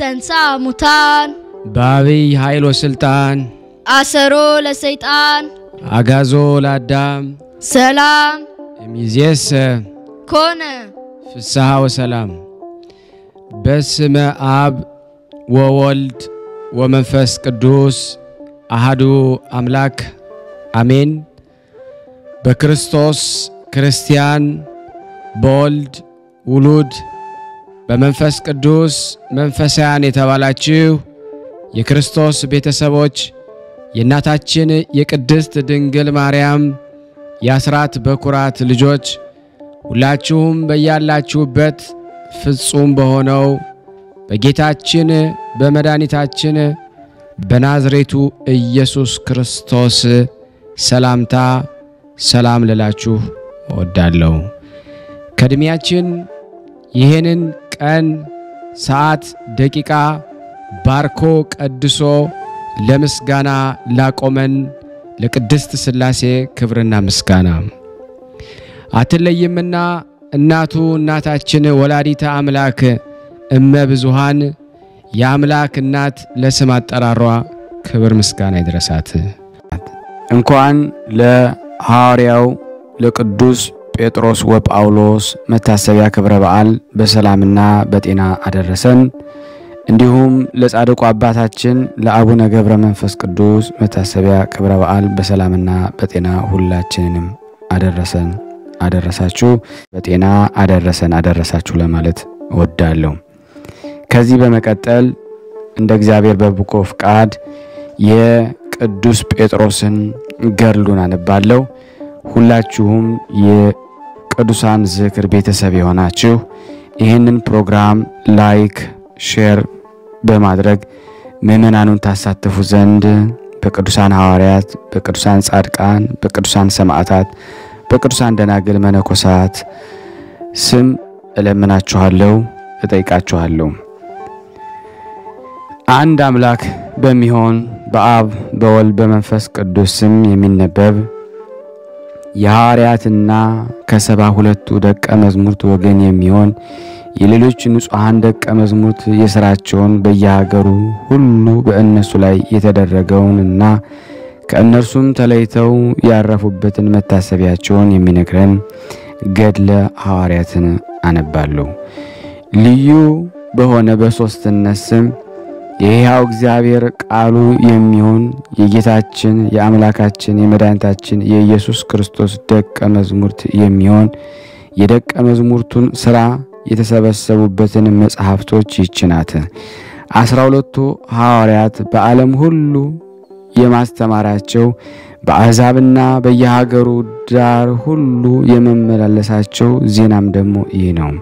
ለእንስአ ሙታን በአብይ ኃይል ወስልጣን አሰሮ ለሰይጣን አጋዞ ለአዳም ሰላም እሚዜሰ ኮነ ፍስሐ ወሰላም በስመ አብ ወወልድ ወመንፈስ ቅዱስ አሃዱ አምላክ አሜን። በክርስቶስ ክርስቲያን፣ በወልድ ውሉድ፣ በመንፈስ ቅዱስ መንፈሳውያን የተባላችሁ የክርስቶስ ቤተሰቦች የእናታችን የቅድስት ድንግል ማርያም የአስራት በኩራት ልጆች ሁላችሁም በያላችሁበት ፍጹም በሆነው በጌታችን በመድኃኒታችን በናዝሬቱ ኢየሱስ ክርስቶስ ሰላምታ ሰላም ልላችሁ እወዳለሁ። ከዕድሜያችን ይህንን ቀን፣ ሰዓት፣ ደቂቃ ባርኮ ቀድሶ ለምስጋና ላቆመን ለቅድስት ሥላሴ ክብርና ምስጋና አትለይምና እናቱ እናታችን ወላዲተ አምላክ እመ ብዙሃን የአምላክ እናት ለስም አጠራሯ ክብር ምስጋና ይድረሳት። እንኳን ለሐዋርያው ለቅዱስ ጴጥሮስ ወጳውሎስ መታሰቢያ ክብረ በዓል በሰላምና በጤና አደረሰን። እንዲሁም ለጻድቁ አባታችን ለአቡነ ገብረ መንፈስ ቅዱስ መታሰቢያ ክብረ በዓል በሰላምና በጤና ሁላችንንም አደረሰን አደረሳችሁ። በጤና አደረሰን አደረሳችሁ ለማለት እወዳለሁ። ከዚህ በመቀጠል እንደ እግዚአብሔር በበጎ ፍቃድ የቅዱስ ጴጥሮስን ገድሉን አነባለሁ። ሁላችሁም የቅዱሳን ዝክር ቤተሰብ የሆናችሁ ይህንን ፕሮግራም ላይክ፣ ሼር በማድረግ ምዕመናኑን ታሳትፉ ዘንድ በቅዱሳን ሐዋርያት፣ በቅዱሳን ጻድቃን፣ በቅዱሳን ሰማዕታት፣ በቅዱሳን ደናግል መነኮሳት ስም እለምናችኋለሁ፣ እጠይቃችኋለሁ። አንድ አምላክ በሚሆን በአብ በወልድ በመንፈስ ቅዱስ ስም የሚነበብ የሐዋርያትና ከሰባ ሁለቱ ደቀ መዝሙርት ወገን የሚሆን የሌሎች ንጹሐን ደቀ መዝሙርት የሥራቸውን በየሀገሩ ሁሉ በእነሱ ላይ የተደረገውንና ከእነርሱም ተለይተው ያረፉበትን መታሰቢያቸውን የሚነግረን ገድለ ሐዋርያትን አነባለሁ። ልዩ በሆነ በሦስትነት ስም የሕያው እግዚአብሔር ቃሉ የሚሆን የጌታችን የአምላካችን የመድኃኒታችን የኢየሱስ ክርስቶስ ደቀ መዝሙርት የሚሆን የደቀ መዝሙርቱን ሥራ የተሰበሰቡበትን መጽሐፍቶች ይህች ናት። አስራ ሁለቱ ሐዋርያት በዓለም ሁሉ የማስተማራቸው በአሕዛብና በየሀገሩ ዳር ሁሉ የመመላለሳቸው ዜናም ደግሞ ይህ ነው።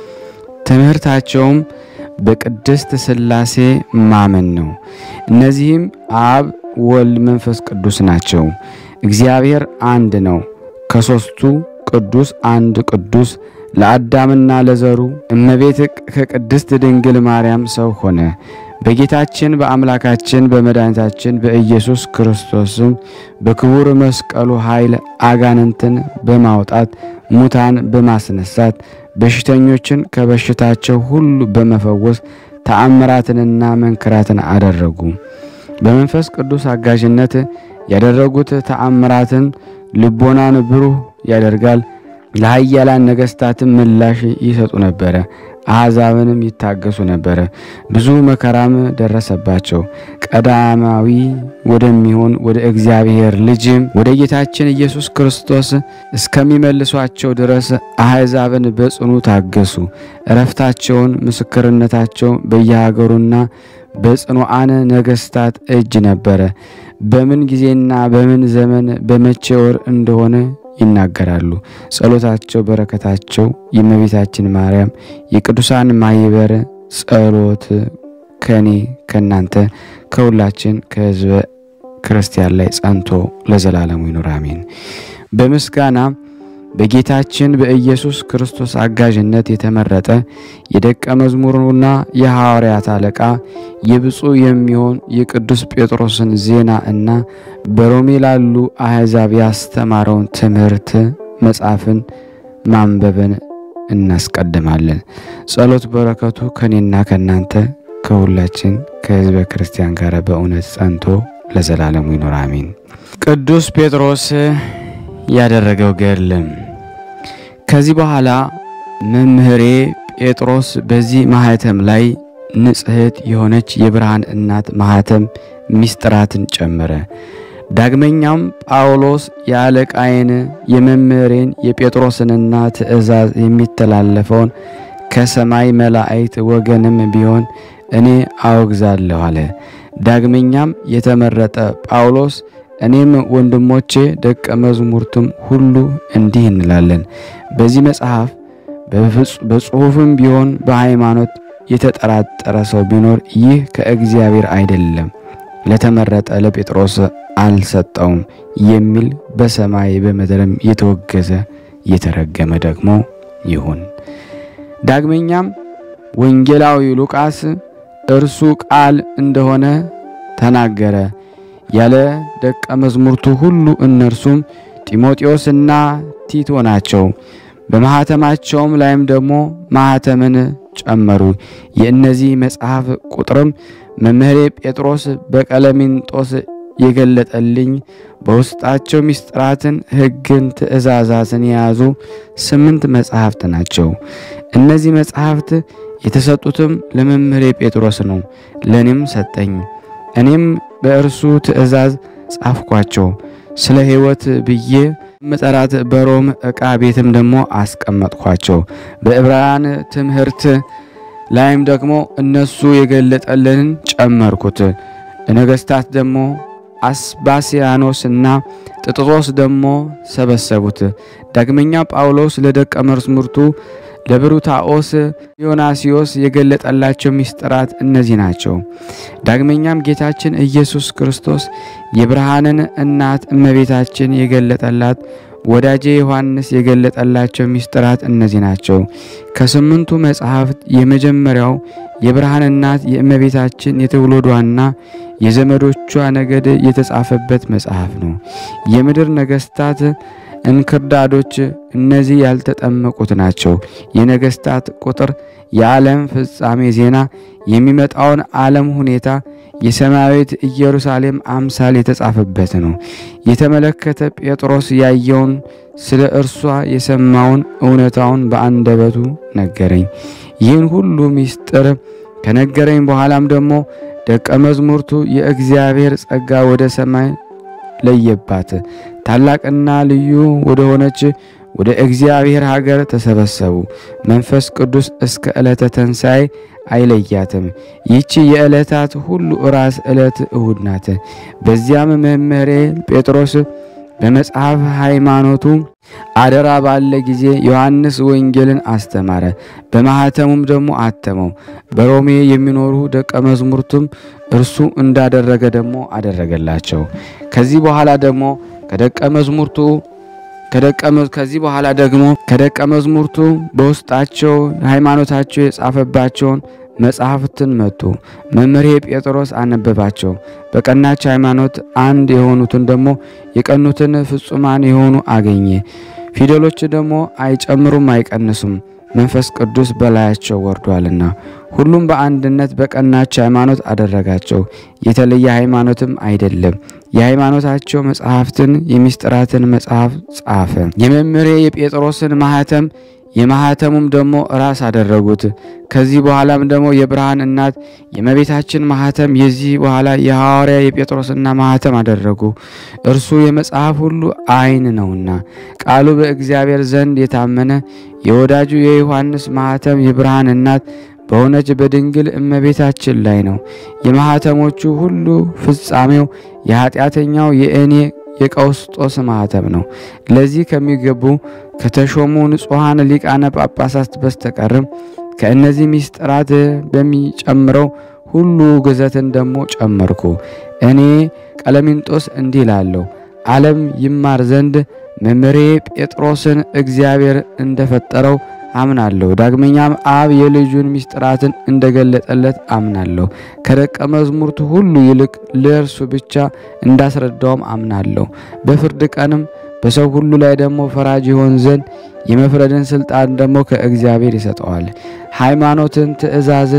ትምህርታቸውም በቅድስት ሥላሴ ማመን ነው። እነዚህም አብ፣ ወልድ፣ መንፈስ ቅዱስ ናቸው። እግዚአብሔር አንድ ነው። ከሦስቱ ቅዱስ አንድ ቅዱስ ለአዳምና ለዘሩ እመቤት ከቅድስት ድንግል ማርያም ሰው ሆነ። በጌታችን በአምላካችን በመድኃኒታችን በኢየሱስ ክርስቶስም በክቡር መስቀሉ ኃይል አጋንንትን በማውጣት ሙታን በማስነሳት በሽተኞችን ከበሽታቸው ሁሉ በመፈወስ ተአምራትንና መንክራትን አደረጉ። በመንፈስ ቅዱስ አጋዥነት ያደረጉት ተአምራትን ልቦናን ብሩህ ያደርጋል። ለኃያላን ነገሥታትም ምላሽ ይሰጡ ነበረ። አሕዛብንም ይታገሱ ነበረ። ብዙ መከራም ደረሰባቸው። ቀዳማዊ ወደሚሆን ወደ እግዚአብሔር ልጅም ወደ ጌታችን ኢየሱስ ክርስቶስ እስከሚመልሷቸው ድረስ አሕዛብን በጽኑ ታገሱ። እረፍታቸውን፣ ምስክርነታቸው በየሀገሩና በጽኑዓን ነገሥታት እጅ ነበረ። በምን ጊዜና በምን ዘመን በመቼ ወር እንደሆነ ይናገራሉ። ጸሎታቸው፣ በረከታቸው የእመቤታችን ማርያም የቅዱሳን ማኅበር ጸሎት ከኔ ከእናንተ ከሁላችን ከሕዝበ ክርስቲያን ላይ ጸንቶ ለዘላለሙ ይኑር አሜን። በምስጋና በጌታችን በኢየሱስ ክርስቶስ አጋዥነት የተመረጠ የደቀ መዝሙሩና የሐዋርያት አለቃ የብፁዕ የሚሆን የቅዱስ ጴጥሮስን ዜና እና በሮሜ ላሉ አሕዛብ ያስተማረውን ትምህርት መጽሐፍን ማንበብን እናስቀድማለን። ጸሎት በረከቱ ከኔና ከእናንተ ከሁላችን ከሕዝበ ክርስቲያን ጋር በእውነት ጸንቶ ለዘላለሙ ይኖር አሜን። ቅዱስ ጴጥሮስ ያደረገው ገድልም ከዚህ በኋላ መምህሬ ጴጥሮስ በዚህ ማኅተም ላይ ንጽሕት የሆነች የብርሃን እናት ማኅተም ሚስጥራትን ጨመረ። ዳግመኛም ጳውሎስ የአለቃዬን የመምህሬን የጴጥሮስንና ትእዛዝ የሚተላለፈውን ከሰማይ መላእክት ወገንም ቢሆን እኔ አወግዛለሁ አለ። ዳግመኛም የተመረጠ ጳውሎስ እኔም ወንድሞቼ ደቀ መዝሙርቱም ሁሉ እንዲህ እንላለን። በዚህ መጽሐፍ በጽሑፍም ቢሆን በሃይማኖት የተጠራጠረ ሰው ቢኖር ይህ ከእግዚአብሔር አይደለም፣ ለተመረጠ ለጴጥሮስ አልሰጠውም የሚል በሰማይ በምድርም የተወገዘ የተረገመ ደግሞ ይሁን። ዳግመኛም ወንጌላዊ ሉቃስ እርሱ ቃል እንደሆነ ተናገረ ያለ ደቀ መዝሙርቱ ሁሉ እነርሱም ጢሞቴዎስና ቲቶ ናቸው። በማኅተማቸውም ላይም ደግሞ ማኅተምን ጨመሩ። የእነዚህ መጽሐፍ ቁጥርም መምህሬ ጴጥሮስ በቀለሚንጦስ የገለጠልኝ በውስጣቸው ምስጢራትን፣ ሕግን፣ ትእዛዛትን የያዙ ስምንት መጽሐፍት ናቸው። እነዚህ መጽሐፍት የተሰጡትም ለመምህሬ ጴጥሮስ ነው፣ ለእኔም ሰጠኝ። እኔም በእርሱ ትእዛዝ ጻፍኳቸው። ስለ ሕይወት ብዬ መጠራት በሮም ዕቃ ቤትም ደግሞ አስቀመጥኳቸው። በዕብራውያን ትምህርት ላይም ደግሞ እነሱ የገለጠልንን ጨመርኩት። ነገሥታት ደግሞ አስባስያኖስና ጥጥጦስ ደግሞ ሰበሰቡት። ዳግመኛ ጳውሎስ ለደቀ መዛሙርቱ ለብሩታኦስ ዮናስዮስ የገለጠላቸው ምስጢራት እነዚህ ናቸው። ዳግመኛም ጌታችን ኢየሱስ ክርስቶስ የብርሃንን እናት እመቤታችን የገለጠላት ወዳጄ ዮሐንስ የገለጠላቸው ምስጢራት እነዚህ ናቸው። ከስምንቱ መጽሐፍት የመጀመሪያው የብርሃን እናት የእመቤታችን የትውልዷና የዘመዶቿ ነገድ የተጻፈበት መጽሐፍ ነው። የምድር ነገሥታት እንክርዳዶች እነዚህ ያልተጠመቁት ናቸው። የነገሥታት ቁጥር፣ የዓለም ፍጻሜ ዜና፣ የሚመጣውን ዓለም ሁኔታ፣ የሰማያዊት ኢየሩሳሌም አምሳል የተጻፈበት ነው። የተመለከተ ጴጥሮስ ያየውን ስለ እርሷ የሰማውን እውነታውን በአንደበቱ ነገረኝ። ይህን ሁሉ ምስጢር ከነገረኝ በኋላም ደግሞ ደቀ መዝሙርቱ የእግዚአብሔር ጸጋ ወደ ሰማይ ለየባት ታላቅና ልዩ ወደ ሆነች ወደ እግዚአብሔር ሀገር ተሰበሰቡ። መንፈስ ቅዱስ እስከ ዕለተ ተንሣኤ አይለያትም። ይህች የዕለታት ሁሉ ራስ ዕለት እሁድ ናት። በዚያም መምህሬ ጴጥሮስ በመጽሐፍ ሃይማኖቱ አደራ ባለ ጊዜ ዮሐንስ ወንጌልን አስተማረ፣ በማኅተሙም ደግሞ አተመው። በሮሜ የሚኖሩ ደቀ መዝሙርቱም እርሱ እንዳደረገ ደግሞ አደረገላቸው። ከዚህ በኋላ ደግሞ ከደቀ መዝሙርቱ ከዚህ በኋላ ደግሞ ከደቀ መዝሙርቱ በውስጣቸው ሃይማኖታቸው የጻፈባቸውን መጽሐፍትን መጡ። መምህሬ ጴጥሮስ አነበባቸው። በቀናች ሃይማኖት አንድ የሆኑትን ደግሞ የቀኑትን ፍጹማን የሆኑ አገኘ። ፊደሎች ደግሞ አይጨምሩም አይቀንሱም፣ መንፈስ ቅዱስ በላያቸው ወርዷልና። ሁሉም በአንድነት በቀናች ሃይማኖት አደረጋቸው። የተለየ ሃይማኖትም አይደለም። የሃይማኖታቸው መጽሐፍትን የሚስጥራትን መጽሐፍ ጻፈ። የመምህሬ የጴጥሮስን ማኅተም የማኅተሙም ደግሞ ራስ አደረጉት። ከዚህ በኋላም ደግሞ የብርሃን እናት የእመቤታችን ማኅተም የዚህ በኋላ የሐዋርያ የጴጥሮስና ማኅተም አደረጉ። እርሱ የመጽሐፍ ሁሉ ዓይን ነውና ቃሉ በእግዚአብሔር ዘንድ የታመነ የወዳጁ የዮሐንስ ማኅተም የብርሃን እናት በሆነች በድንግል እመቤታችን ላይ ነው። የማኅተሞቹ ሁሉ ፍጻሜው የኃጢአተኛው የእኔ የቀውስጦስ ማኅተም ነው። ለዚህ ከሚገቡ ከተሾሙ ንጹሐን ሊቃነ ጳጳሳት በስተቀርም ከእነዚህ ምስጢራት በሚጨምረው ሁሉ ግዘትን ደግሞ ጨመርኩ። እኔ ቀለሚንጦስ እንዲህ እላለሁ፣ ዓለም ይማር ዘንድ መምህሬ ጴጥሮስን እግዚአብሔር እንደፈጠረው አምናለሁ። ዳግመኛም አብ የልጁን ምስጢራትን እንደገለጠለት አምናለሁ። ከደቀ መዝሙርቱ ሁሉ ይልቅ ለእርሱ ብቻ እንዳስረዳውም አምናለሁ። በፍርድ ቀንም በሰው ሁሉ ላይ ደግሞ ፈራጅ ይሆን ዘንድ የመፍረድን ስልጣን ደግሞ ከእግዚአብሔር ይሰጠዋል። ሃይማኖትን፣ ትእዛዝን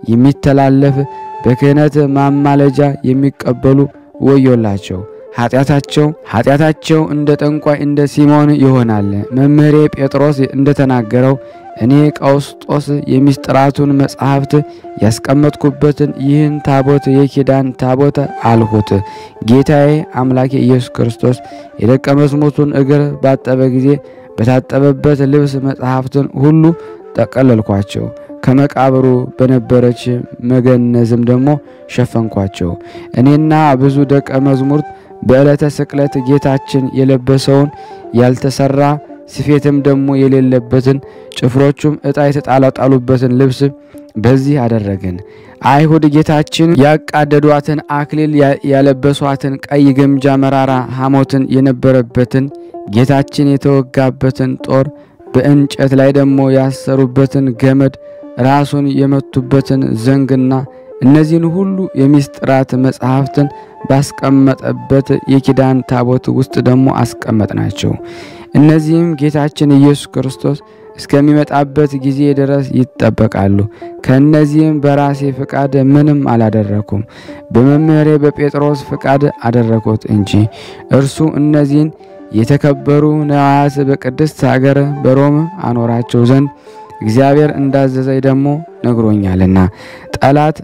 የሚተላለፍ በክህነት ማማለጃ የሚቀበሉ ወዮላቸው። ኃጢአታቸው ኃጢአታቸው እንደ ጠንቋይ እንደ ሲሞን ይሆናል። መምህሬ ጴጥሮስ እንደተናገረው እኔ ቀውስጦስ የሚስጥራቱን መጻሕፍት ያስቀመጥኩበትን ይህን ታቦት የኪዳን ታቦት አልሁት። ጌታዬ አምላኬ ኢየሱስ ክርስቶስ የደቀ መዝሙርቱን እግር ባጠበ ጊዜ በታጠበበት ልብስ መጻሕፍትን ሁሉ ጠቀለልኳቸው። ከመቃብሩ በነበረች መገነዝም ደግሞ ሸፈንኳቸው። እኔና ብዙ ደቀ መዝሙርት በዕለተ ስቅለት ጌታችን የለበሰውን ያልተሰራ ስፌትም ደግሞ የሌለበትን ጭፍሮቹም ዕጣ የተጣጣሉበትን ልብስ በዚህ አደረግን። አይሁድ ጌታችን ያቃደዷትን አክሊል ያለበሷትን ቀይ ግምጃ መራራ ሐሞትን የነበረበትን ጌታችን የተወጋበትን ጦር በእንጨት ላይ ደግሞ ያሰሩበትን ገመድ ራሱን የመቱበትን ዘንግና እነዚህን ሁሉ የሚስጥራት መጽሐፍትን ባስቀመጠበት የኪዳን ታቦት ውስጥ ደግሞ አስቀመጥናቸው። እነዚህም ጌታችን ኢየሱስ ክርስቶስ እስከሚመጣበት ጊዜ ድረስ ይጠበቃሉ። ከእነዚህም በራሴ ፍቃድ ምንም አላደረኩም፣ በመምህሬ በጴጥሮስ ፍቃድ አደረኩት እንጂ እርሱ እነዚህን የተከበሩ ነዋያት በቅድስት ሀገር በሮም አኖራቸው ዘንድ እግዚአብሔር እንዳዘዘኝ ደግሞ ነግሮኛልና ጠላት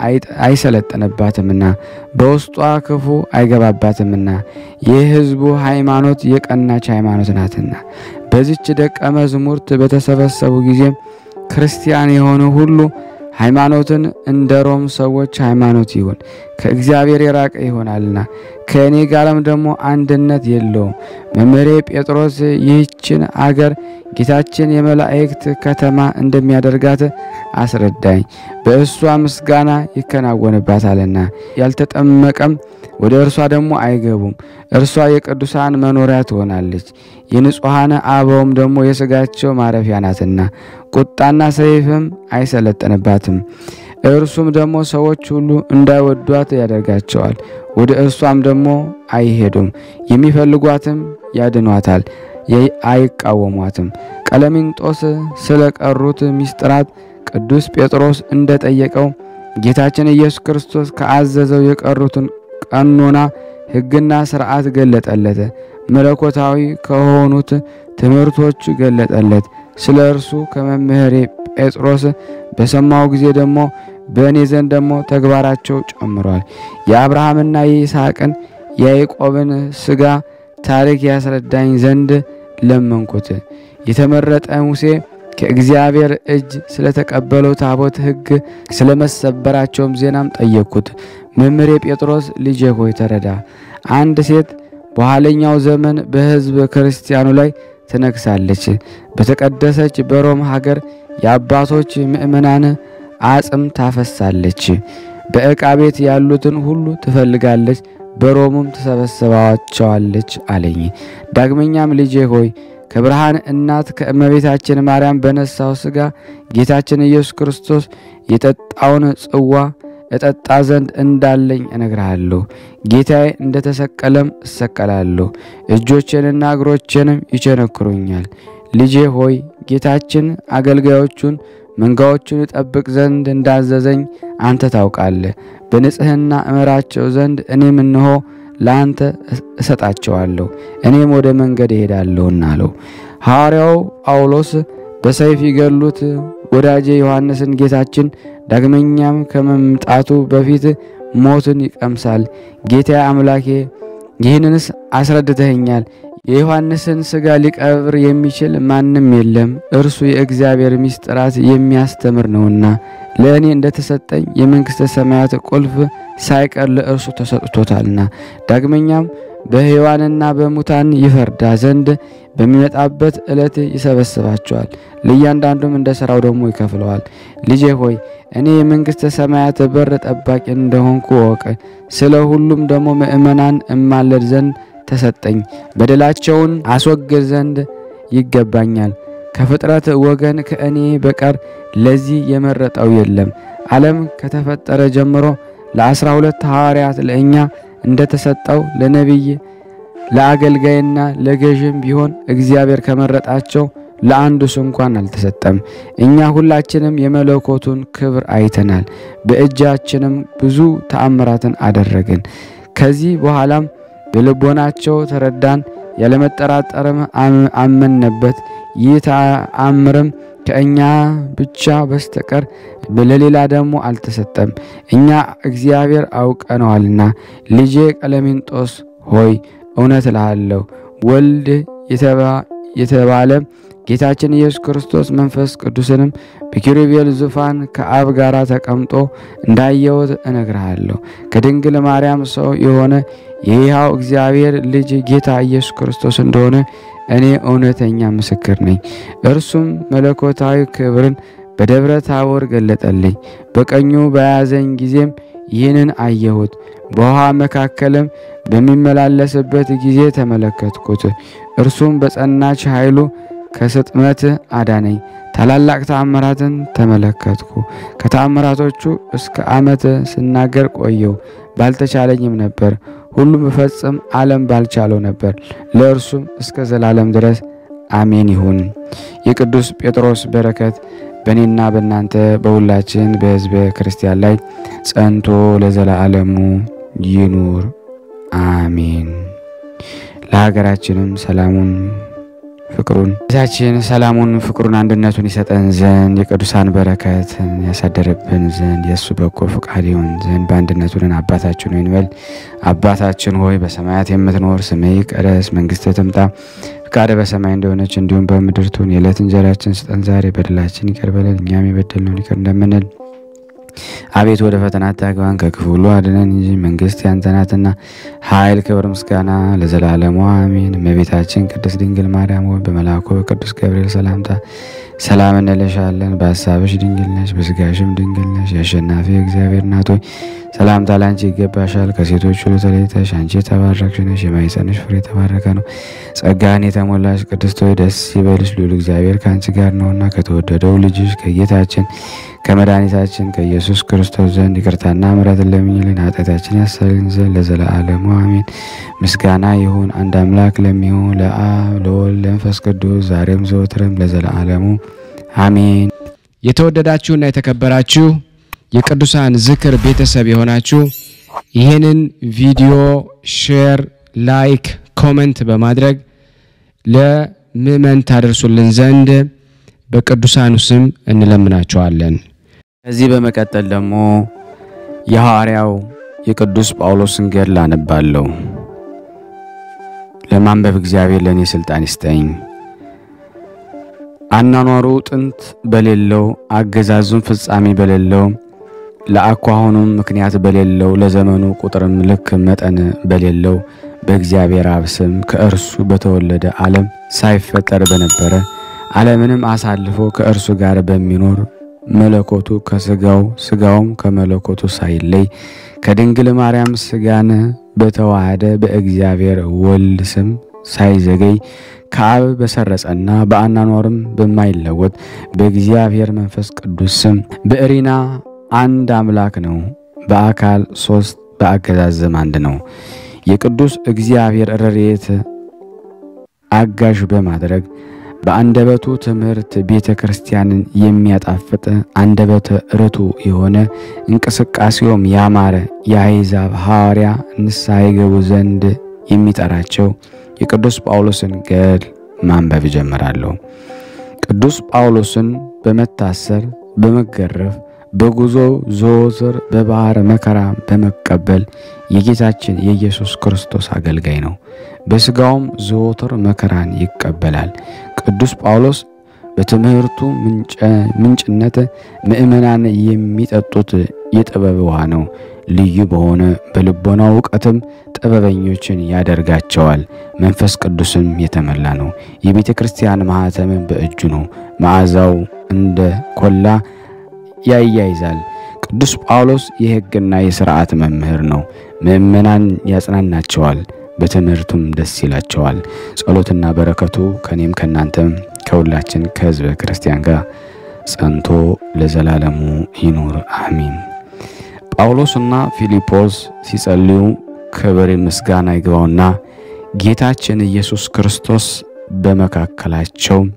አይሰለጥንባትምና በውስጧ ክፉ አይገባባትምና የሕዝቡ ሃይማኖት የቀናች ሃይማኖት ናትና። በዚች ደቀ መዝሙርት በተሰበሰቡ ጊዜ ክርስቲያን የሆነ ሁሉ ሃይማኖትን እንደ ሮም ሰዎች ሃይማኖት ይሁን፣ ከእግዚአብሔር የራቀ ይሆናልና ከእኔ ጋርም ደግሞ አንድነት የለውም። መምህሬ ጴጥሮስ ይህችን አገር ጌታችን የመላእክት ከተማ እንደሚያደርጋት አስረዳኝ። በእሷ ምስጋና ይከናወንባታልና ያልተጠመቀም ወደ እርሷ ደግሞ አይገቡም። እርሷ የቅዱሳን መኖሪያ ትሆናለች፣ የንጹሐን አበውም ደግሞ የሥጋቸው ማረፊያ ናትና ቁጣና ሰይፍም አይሰለጥንባትም። እርሱም ደግሞ ሰዎች ሁሉ እንዳይወዷት ያደርጋቸዋል። ወደ እርሷም ደግሞ አይሄዱም። የሚፈልጓትም ያድኗታል፣ አይቃወሟትም። ቀለሚንጦስ ስለ ቀሩት ሚስጥራት ቅዱስ ጴጥሮስ እንደጠየቀው ጌታችን ኢየሱስ ክርስቶስ ከአዘዘው የቀሩትን ቀኖና ሕግና ሥርዓት ገለጠለት። መለኮታዊ ከሆኑት ትምህርቶች ገለጠለት። ስለ እርሱ ከመምህሬ ጴጥሮስ በሰማው ጊዜ ደግሞ በእኔ ዘንድ ደግሞ ተግባራቸው ጨምሯል። የአብርሃምና የይስሐቅን የያዕቆብን ሥጋ ታሪክ ያስረዳኝ ዘንድ ለመንኩት። የተመረጠ ሙሴ ከእግዚአብሔር እጅ ስለተቀበለው ታቦት ሕግ ስለመሰበራቸውም ዜናም ጠየቅኩት። መምህሬ ጴጥሮስ ልጄ ሆይ ተረዳ። አንድ ሴት በኋለኛው ዘመን በሕዝብ ክርስቲያኑ ላይ ትነግሳለች። በተቀደሰች በሮም ሀገር የአባቶች ምእመናን አጽም ታፈሳለች። በዕቃ ቤት ያሉትን ሁሉ ትፈልጋለች፣ በሮምም ትሰበስባቸዋለች አለኝ። ዳግመኛም ልጄ ሆይ ከብርሃን እናት ከእመቤታችን ማርያም በነሳው ሥጋ ጌታችን ኢየሱስ ክርስቶስ የጠጣውን ጽዋ እጠጣ ዘንድ እንዳለኝ እነግርሃለሁ። ጌታዬ እንደተሰቀለም እሰቀላለሁ፣ እጆቼንና እግሮቼንም ይቸነክሩኛል። ልጄ ሆይ ጌታችን አገልጋዮቹን መንጋዎቹን እጠብቅ ዘንድ እንዳዘዘኝ አንተ ታውቃለህ። በንጽሕና እመራቸው ዘንድ እኔም እንሆ ለአንተ እሰጣቸዋለሁ፣ እኔም ወደ መንገድ እሄዳለሁና አለው። ሐዋርያው ጳውሎስ በሰይፍ ይገሉት ወዳጄ ዮሐንስን ጌታችን ዳግመኛም ከመምጣቱ በፊት ሞትን ይቀምሳል። ጌታ አምላኬ ይህንንስ አስረድተኸኛል። የዮሐንስን ሥጋ ሊቀብር የሚችል ማንም የለም፣ እርሱ የእግዚአብሔር ምስጢራት የሚያስተምር ነውና። ለእኔ እንደተሰጠኝ የመንግሥተ ሰማያት ቁልፍ ሳይቀር ለእርሱ ተሰጥቶታልና። ዳግመኛም በሕያዋንና በሙታን ይፈርዳ ዘንድ በሚመጣበት ዕለት ይሰበስባቸዋል፣ ለእያንዳንዱም እንደ ሥራው ደግሞ ይከፍለዋል። ልጄ ሆይ እኔ የመንግሥተ ሰማያት በር ጠባቂ እንደሆንኩ እወቅ። ስለ ሁሉም ደግሞ ምእመናን እማለድ ዘንድ ተሰጠኝ። በደላቸውን አስወግድ ዘንድ ይገባኛል። ከፍጥረት ወገን ከእኔ በቀር ለዚህ የመረጠው የለም። ዓለም ከተፈጠረ ጀምሮ ለአስራ ሁለት ሐዋርያት ለእኛ እንደተሰጠው ለነቢይ ለአገልጋይና ለገዥም ቢሆን እግዚአብሔር ከመረጣቸው ለአንዱስ እንኳን አልተሰጠም። እኛ ሁላችንም የመለኮቱን ክብር አይተናል፣ በእጃችንም ብዙ ተአምራትን አደረግን። ከዚህ በኋላም በልቦናቸው ተረዳን፣ ያለመጠራጠርም አመንበት። ይህ ተአምርም ከእኛ ብቻ በስተቀር ለሌላ ደግሞ አልተሰጠም። እኛ እግዚአብሔር አውቀነዋልና። ልጄ ቀለሚንጦስ ሆይ እውነት እልሃለሁ ወልድ የተባለ ጌታችን ኢየሱስ ክርስቶስ መንፈስ ቅዱስንም በኪሩቤል ዙፋን ከአብ ጋር ተቀምጦ እንዳየሁት እነግርሃለሁ። ከድንግል ማርያም ሰው የሆነ የሕያው እግዚአብሔር ልጅ ጌታ ኢየሱስ ክርስቶስ እንደሆነ እኔ እውነተኛ ምስክር ነኝ። እርሱም መለኮታዊ ክብርን በደብረ ታቦር ገለጠልኝ። በቀኙ በያዘኝ ጊዜም ይህንን አየሁት። በውሃ መካከልም በሚመላለስበት ጊዜ ተመለከትኩት። እርሱም በጸናች ኃይሉ ከስጥመት አዳነኝ። ታላላቅ ተአምራትን ተመለከትኩ። ከተአምራቶቹ እስከ ዓመት ስናገር ቆየው፣ ባልተቻለኝም ነበር። ሁሉም በፈጽም ዓለም ባልቻለው ነበር። ለእርሱም እስከ ዘላለም ድረስ አሜን ይሁን። የቅዱስ ጴጥሮስ በረከት በእኔና በእናንተ በሁላችን በሕዝበ ክርስቲያን ላይ ጸንቶ ለዘላለሙ ይኑር አሜን። ለሀገራችንም ሰላሙን ፍቅሩን ጌታችን ሰላሙን ፍቅሩን አንድነቱን ይሰጠን ዘንድ የቅዱሳን በረከትን ያሳደረብን ዘንድ የእሱ በጎ ፈቃድ ይሆን ዘንድ በአንድነቱ ነን። አባታችን ሆይ እንበል። አባታችን ሆይ በሰማያት የምትኖር ስምህ ይቀደስ፣ መንግስትህ ትምጣ፣ ፈቃድህ በሰማይ እንደሆነች እንዲሁም በምድር ትሁን። የዕለት እንጀራችን ስጠን ዛሬ፣ በደላችን ይቅር በለን እኛም የበደልነውን ይቅር እንደምንል አቤት ወደ ፈተና አታግባን ከክፉ ሁሉ አድነን እንጂ መንግስት ያንተ ናትና ኃይል፣ ክብር፣ ምስጋና ለዘላለሙ አሜን። እመቤታችን ቅድስት ድንግል ማርያም ሆይ በመልአኩ በቅዱስ ገብርኤል ሰላምታ ሰላም እንልሻለን። በሀሳብሽ ድንግል ነሽ፣ በስጋሽም ድንግል ነሽ። የአሸናፊ እግዚአብሔር እናት ሆይ ሰላምታ ላንቺ ይገባሻል። ከሴቶች ሁሉ ተለይተሽ አንቺ የተባረክሽ ነሽ፣ የማኅፀንሽ ፍሬ የተባረከ ነው። ጸጋን የተሞላሽ ቅድስት ሆይ ደስ ይበልሽ፣ ልዑል እግዚአብሔር ከአንቺ ጋር ነውና ከተወደደው ልጅሽ ከጌታችን ከመድኃኒታችን ከኢየሱስ ክርስቶስ ዘንድ ይቅርታና ምሕረትን ለምኝልን ኃጢአታችን ያሰልን ዘንድ ለዘለዓለሙ አሜን። ምስጋና ይሁን አንድ አምላክ ለሚሆን ለአብ ለወልድ ለመንፈስ ቅዱስ ዛሬም ዘወትርም ለዘለዓለሙ አሜን። የተወደዳችሁና የተከበራችሁ የቅዱሳን ዝክር ቤተሰብ የሆናችሁ ይህንን ቪዲዮ ሼር፣ ላይክ፣ ኮመንት በማድረግ ለምእመን ታደርሱልን ዘንድ በቅዱሳኑ ስም እንለምናቸዋለን። ከዚህ በመቀጠል ደግሞ የሐዋርያው የቅዱስ ጳውሎስን ገድል አነባለሁ። ለማንበብ እግዚአብሔር ለእኔ ሥልጣን ይስጠኝ። አናኗሩ ጥንት በሌለው አገዛዙም ፍጻሜ በሌለው ለአኳኋኑም ምክንያት በሌለው ለዘመኑ ቁጥርም ልክ መጠን በሌለው በእግዚአብሔር አብ ስም ከእርሱ በተወለደ ዓለም ሳይፈጠር በነበረ ዓለምንም አሳልፎ ከእርሱ ጋር በሚኖር መለኮቱ ከስጋው ስጋውም ከመለኮቱ ሳይለይ ከድንግል ማርያም ስጋን በተዋሃደ በእግዚአብሔር ወልድ ስም ሳይዘገይ ከአብ በሰረጸና በአናኗርም በማይለወጥ በእግዚአብሔር መንፈስ ቅዱስ ስም በእሪና አንድ አምላክ ነው። በአካል ሶስት በአገዛዝም አንድ ነው። የቅዱስ እግዚአብሔር ረድኤት አጋዥ በማድረግ በአንደበቱ ትምህርት ቤተ ክርስቲያንን የሚያጣፍጥ አንደበተ ርቱዕ የሆነ እንቅስቃሴውም ያማረ የአሕዛብ ሐዋርያ ንስሐ ይገቡ ዘንድ የሚጠራቸው የቅዱስ ጳውሎስን ገድል ማንበብ እጀምራለሁ። ቅዱስ ጳውሎስን በመታሰር በመገረፍ በጉዞ ዘወትር በባሕር መከራ በመቀበል የጌታችን የኢየሱስ ክርስቶስ አገልጋይ ነው። በሥጋውም ዘወትር መከራን ይቀበላል። ቅዱስ ጳውሎስ በትምህርቱ ምንጭነት ምእመናን የሚጠጡት የጥበብ ውሃ ነው። ልዩ በሆነ በልቦና እውቀትም ጥበበኞችን ያደርጋቸዋል። መንፈስ ቅዱስም የተመላ ነው። የቤተ ክርስቲያን ማኅተምም በእጁ ነው። መዓዛው እንደ ኮላ ያያይዛል። ቅዱስ ጳውሎስ የሕግና የሥርዓት መምህር ነው። ምእመናን ያጽናናቸዋል፣ በትምህርቱም ደስ ይላቸዋል። ጸሎትና በረከቱ ከእኔም ከእናንተም ከሁላችን ከሕዝበ ክርስቲያን ጋር ጸንቶ ለዘላለሙ ይኑር አሚን። ጳውሎስና ፊልጶስ ሲጸልዩ ክብር ምስጋና ይግባውና ጌታችን ኢየሱስ ክርስቶስ በመካከላቸው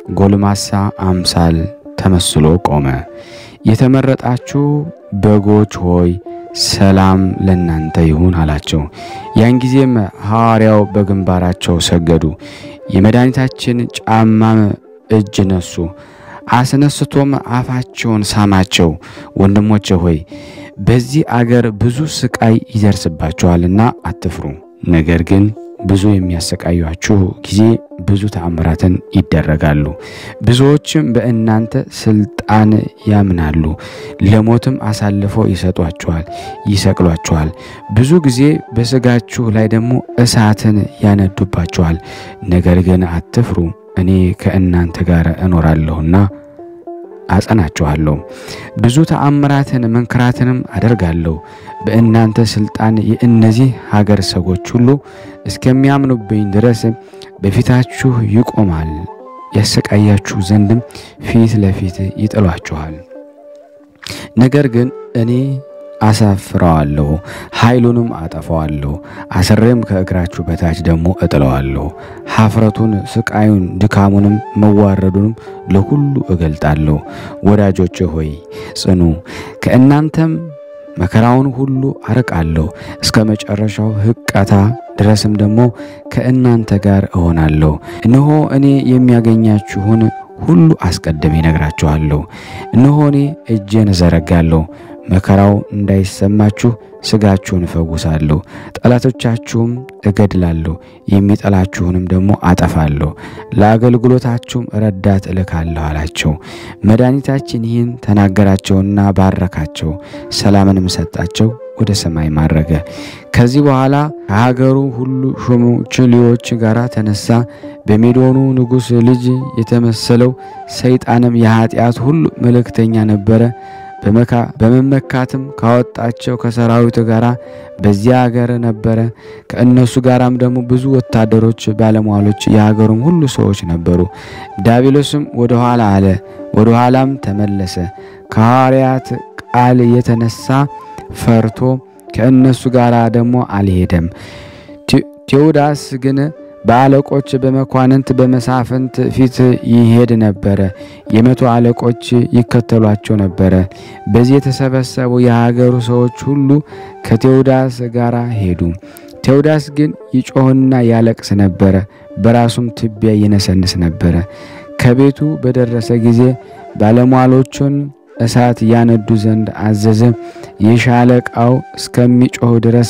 ጎልማሳ አምሳል ተመስሎ ቆመ። የተመረጣችሁ በጎች ሆይ ሰላም ለእናንተ ይሁን አላቸው። ያን ጊዜም ሐዋርያው በግንባራቸው ሰገዱ። የመድኃኒታችን ጫማም እጅ ነሱ። አስነስቶም አፋቸውን ሳማቸው። ወንድሞቼ ሆይ በዚህ አገር ብዙ ስቃይ ይደርስባችኋልና አትፍሩ። ነገር ግን ብዙ የሚያሰቃያችሁ ጊዜ ብዙ ተአምራትን ይደረጋሉ። ብዙዎችም በእናንተ ስልጣን ያምናሉ፣ ለሞትም አሳልፈው ይሰጧችኋል፣ ይሰቅሏችኋል። ብዙ ጊዜ በሥጋችሁ ላይ ደግሞ እሳትን ያነዱባችኋል። ነገር ግን አትፍሩ፣ እኔ ከእናንተ ጋር እኖራለሁና አጸናችኋለሁ። ብዙ ተአምራትን መንክራትንም አደርጋለሁ። በእናንተ ስልጣን የእነዚህ ሀገር ሰዎች ሁሉ እስከሚያምኑብኝ ድረስ በፊታችሁ ይቆማል። ያሰቃያችሁ ዘንድም ፊት ለፊት ይጥሏችኋል። ነገር ግን እኔ አሳፍረዋለሁ፣ ኃይሉንም አጠፋዋለሁ። አስሬም ከእግራችሁ በታች ደግሞ እጥለዋለሁ። ሀፍረቱን፣ ስቃዩን፣ ድካሙንም መዋረዱንም ለሁሉ እገልጣለሁ። ወዳጆች ሆይ ጽኑ፣ ከእናንተም መከራውን ሁሉ አርቃለሁ። እስከ መጨረሻው ሕቀታ ድረስም ደግሞ ከእናንተ ጋር እሆናለሁ። እነሆ እኔ የሚያገኛችሁን ሁሉ አስቀድሜ እነግራችኋለሁ። እነሆ እኔ እጄን እዘረጋለሁ መከራው እንዳይሰማችሁ ሥጋችሁን እፈውሳለሁ። ጠላቶቻችሁም እገድላለሁ፣ የሚጠላችሁንም ደግሞ አጠፋለሁ፣ ለአገልግሎታችሁም ረዳት እልካለሁ አላቸው። መድኃኒታችን ይህን ተናገራቸውና ባረካቸው፣ ሰላምንም ሰጣቸው፣ ወደ ሰማይ ማረገ። ከዚህ በኋላ ከሀገሩ ሁሉ ሹሞችሊዎች ጋር ተነሳ። በሜዶኑ ንጉሥ ልጅ የተመሰለው ሰይጣንም የኀጢአት ሁሉ መልእክተኛ ነበረ። በመመካትም ካወጣቸው ከሰራዊት ጋር በዚያ ሀገር ነበረ። ከእነሱ ጋራም ደግሞ ብዙ ወታደሮች፣ ባለሟሎች፣ የሀገሩም ሁሉ ሰዎች ነበሩ። ዲያብሎስም ወደ ኋላ አለ፣ ወደ ኋላም ተመለሰ። ከሐዋርያት ቃል የተነሳ ፈርቶ ከእነሱ ጋር ደግሞ አልሄደም። ቴዎዳስ ግን በአለቆች በመኳንንት በመሳፍንት ፊት ይሄድ ነበረ። የመቶ አለቆች ይከተሏቸው ነበረ። በዚህ የተሰበሰቡ የሀገሩ ሰዎች ሁሉ ከቴዎዳስ ጋር ሄዱ። ቴዎዳስ ግን ይጮህና ያለቅስ ነበረ፣ በራሱም ትቢያ ይነሰንስ ነበረ። ከቤቱ በደረሰ ጊዜ ባለሟሎቹን እሳት ያነዱ ዘንድ አዘዘ። የሻለቃው እስከሚጮህ ድረስ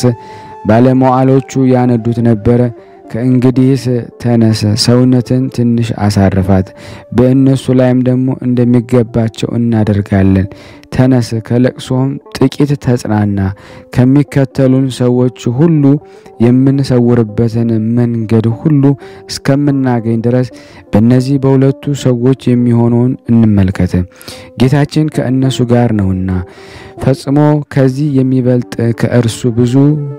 ባለመዋሎቹ ያነዱት ነበረ። ከእንግዲህስ ተነስ፣ ሰውነትን ትንሽ አሳርፋት፣ በእነሱ ላይም ደግሞ እንደሚገባቸው እናደርጋለን። ተነስ፣ ከለቅሶም ጥቂት ተጽናና። ከሚከተሉን ሰዎች ሁሉ የምንሰውርበትን መንገድ ሁሉ እስከምናገኝ ድረስ በእነዚህ በሁለቱ ሰዎች የሚሆነውን እንመልከት። ጌታችን ከእነሱ ጋር ነውና ፈጽሞ ከዚህ የሚበልጥ ከእርሱ ብዙ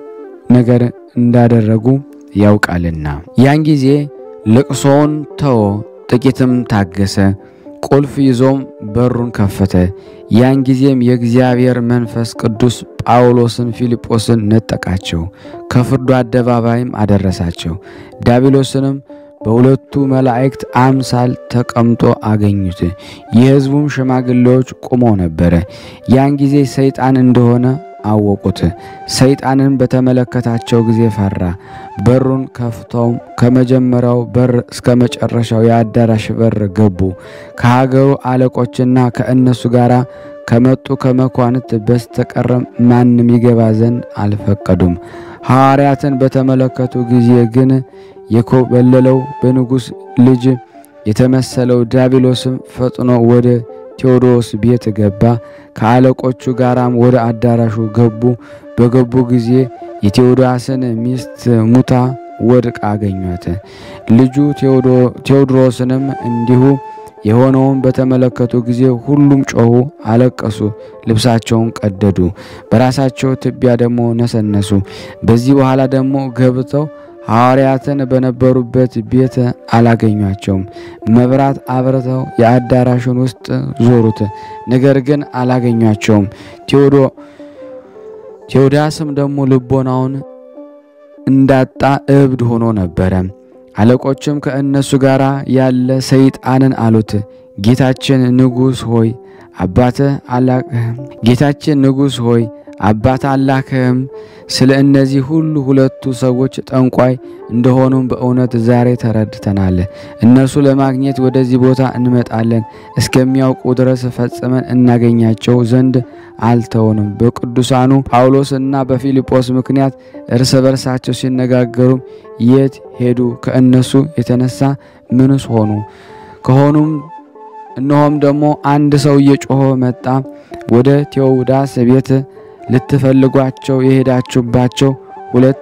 ነገር እንዳደረጉ ያውቃልና። ያን ጊዜ ልቅሶውን ተወ፣ ጥቂትም ታገሰ። ቁልፍ ይዞም በሩን ከፈተ። ያን ጊዜም የእግዚአብሔር መንፈስ ቅዱስ ጳውሎስን፣ ፊልጶስን ነጠቃቸው፣ ከፍርዱ አደባባይም አደረሳቸው። ዲያብሎስንም በሁለቱ መላእክት አምሳል ተቀምጦ አገኙት። የሕዝቡም ሽማግሌዎች ቆመው ነበረ። ያን ጊዜ ሰይጣን እንደሆነ አወቁት። ሰይጣንን በተመለከታቸው ጊዜ ፈራ። በሩን ከፍተው ከመጀመሪያው በር እስከ መጨረሻው የአዳራሽ በር ገቡ። ከሀገሩ አለቆችና ከእነሱ ጋር ከመጡ ከመኳንት በስተቀር ማንም ይገባ ዘንድ አልፈቀዱም። ሐዋርያትን በተመለከቱ ጊዜ ግን የኮበለለው በንጉሥ ልጅ የተመሰለው ዲያብሎስም ፈጥኖ ወደ ቴዎዶስ ቤት ገባ። ከአለቆቹ ጋራም ወደ አዳራሹ ገቡ። በገቡ ጊዜ የቴዎዳስን ሚስት ሙታ ወድቃ አገኟት። ልጁ ቴዎድሮስንም እንዲሁ የሆነውን በተመለከቱ ጊዜ ሁሉም ጮኹ፣ አለቀሱ፣ ልብሳቸውን ቀደዱ፣ በራሳቸው ትቢያ ደግሞ ነሰነሱ። በዚህ በኋላ ደግሞ ገብተው ሐዋርያትን በነበሩበት ቤት አላገኟቸውም። መብራት አብርተው የአዳራሹን ውስጥ ዞሩት፣ ነገር ግን አላገኟቸውም። ቴዎዳስም ደግሞ ልቦናውን እንዳጣ እብድ ሆኖ ነበረ። አለቆችም ከእነሱ ጋር ያለ ሰይጣንን አሉት፣ ጌታችን ንጉሥ ሆይ አባትህ አላክህም ጌታችን ንጉሥ ሆይ አባት አላክህም። ስለ እነዚህ ሁሉ ሁለቱ ሰዎች ጠንቋይ እንደሆኑም በእውነት ዛሬ ተረድተናል። እነርሱ ለማግኘት ወደዚህ ቦታ እንመጣለን እስከሚያውቁ ድረስ ፈጽመን እናገኛቸው ዘንድ አልተውንም። በቅዱሳኑ ጳውሎስና በፊልጶስ ምክንያት እርስ በርሳቸው ሲነጋገሩም የት ሄዱ? ከእነሱ የተነሳ ምንስ ሆኑ? ከሆኑም እነሆም ደግሞ አንድ ሰው እየጮኸ መጣ። ወደ ቴዎዳስ ቤት ልትፈልጓቸው የሄዳችሁባቸው ሁለት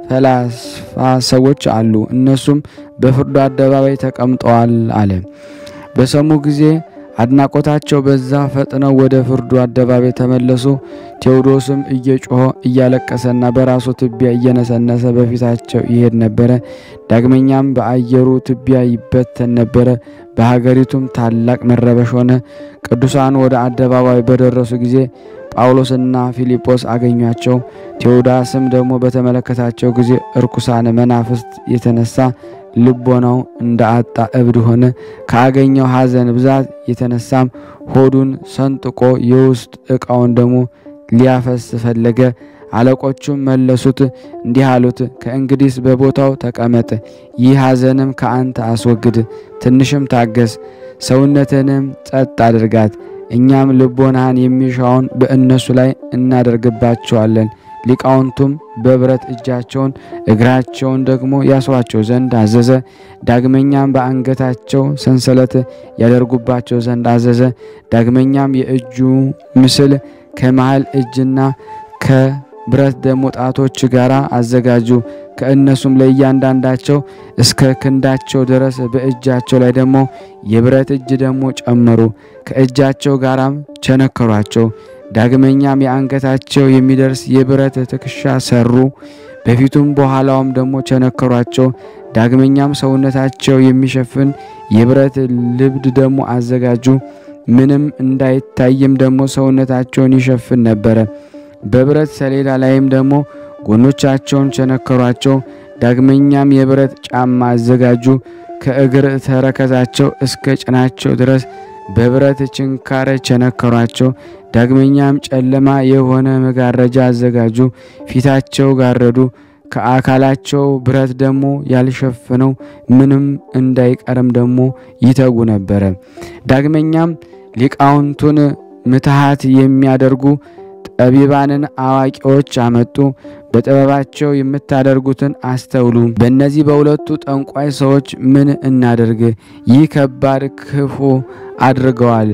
ፈላስፋ ሰዎች አሉ፣ እነሱም በፍርዱ አደባባይ ተቀምጠዋል አለ። በሰሙ ጊዜ አድናቆታቸው በዛ፣ ፈጥነው ወደ ፍርዱ አደባባይ ተመለሱ። ቴዎዶስም እየጮኸ እያለቀሰና በራሱ ትቢያ እየነሰነሰ በፊታቸው ይሄድ ነበረ። ዳግመኛም በአየሩ ትቢያ ይበተን ነበረ። በሀገሪቱም ታላቅ መረበሽ ሆነ። ቅዱሳኑ ወደ አደባባይ በደረሱ ጊዜ ጳውሎስና ፊልጶስ አገኟቸው። ቴዎዳስም ደግሞ በተመለከታቸው ጊዜ እርኩሳን መናፍስት የተነሳ ልቦናው እንደ አጣ እብድ ሆነ። ካገኘው ሐዘን ብዛት የተነሳም ሆዱን ሰንጥቆ የውስጥ ዕቃውን ደግሞ ሊያፈስ ፈለገ። አለቆቹም መለሱት፣ እንዲህ አሉት፣ ከእንግዲስ በቦታው ተቀመጥ፣ ይህ ሐዘንም ከአንተ አስወግድ፣ ትንሽም ታገስ፣ ሰውነትንም ጸጥ አድርጋት እኛም ልቦናህን የሚሻውን በእነሱ ላይ እናደርግባቸዋለን። ሊቃውንቱም በብረት እጃቸውን እግራቸውን ደግሞ ያስሯቸው ዘንድ አዘዘ። ዳግመኛም በአንገታቸው ሰንሰለት ያደርጉባቸው ዘንድ አዘዘ። ዳግመኛም የእጁ ምስል ከመሃል እጅና ከብረት ደግሞ ጣቶች ጋር አዘጋጁ። ከእነሱም ለእያንዳንዳቸው እስከ ክንዳቸው ድረስ በእጃቸው ላይ ደግሞ የብረት እጅ ደግሞ ጨመሩ። ከእጃቸው ጋራም ቸነከሯቸው። ዳግመኛም የአንገታቸው የሚደርስ የብረት ትከሻ ሰሩ። በፊቱም በኋላውም ደግሞ ቸነከሯቸው። ዳግመኛም ሰውነታቸው የሚሸፍን የብረት ልብድ ደግሞ አዘጋጁ። ምንም እንዳይታይም ደግሞ ሰውነታቸውን ይሸፍን ነበረ። በብረት ሰሌዳ ላይም ደግሞ ጎኖቻቸውን ቸነከሯቸው። ዳግመኛም የብረት ጫማ አዘጋጁ። ከእግር ተረከዛቸው እስከ ጭናቸው ድረስ በብረት ችንካር ቸነከሯቸው። ዳግመኛም ጨለማ የሆነ መጋረጃ አዘጋጁ። ፊታቸው ጋረዱ። ከአካላቸው ብረት ደግሞ ያልሸፈነው ምንም እንዳይቀርም ደግሞ ይተጉ ነበረ። ዳግመኛም ሊቃውንቱን ምትሃት የሚያደርጉ ጠቢባንን አዋቂዎች አመጡ። በጥበባቸው የምታደርጉትን አስተውሉ። በእነዚህ በሁለቱ ጠንቋይ ሰዎች ምን እናደርግ? ይህ ከባድ ክፉ አድርገዋል።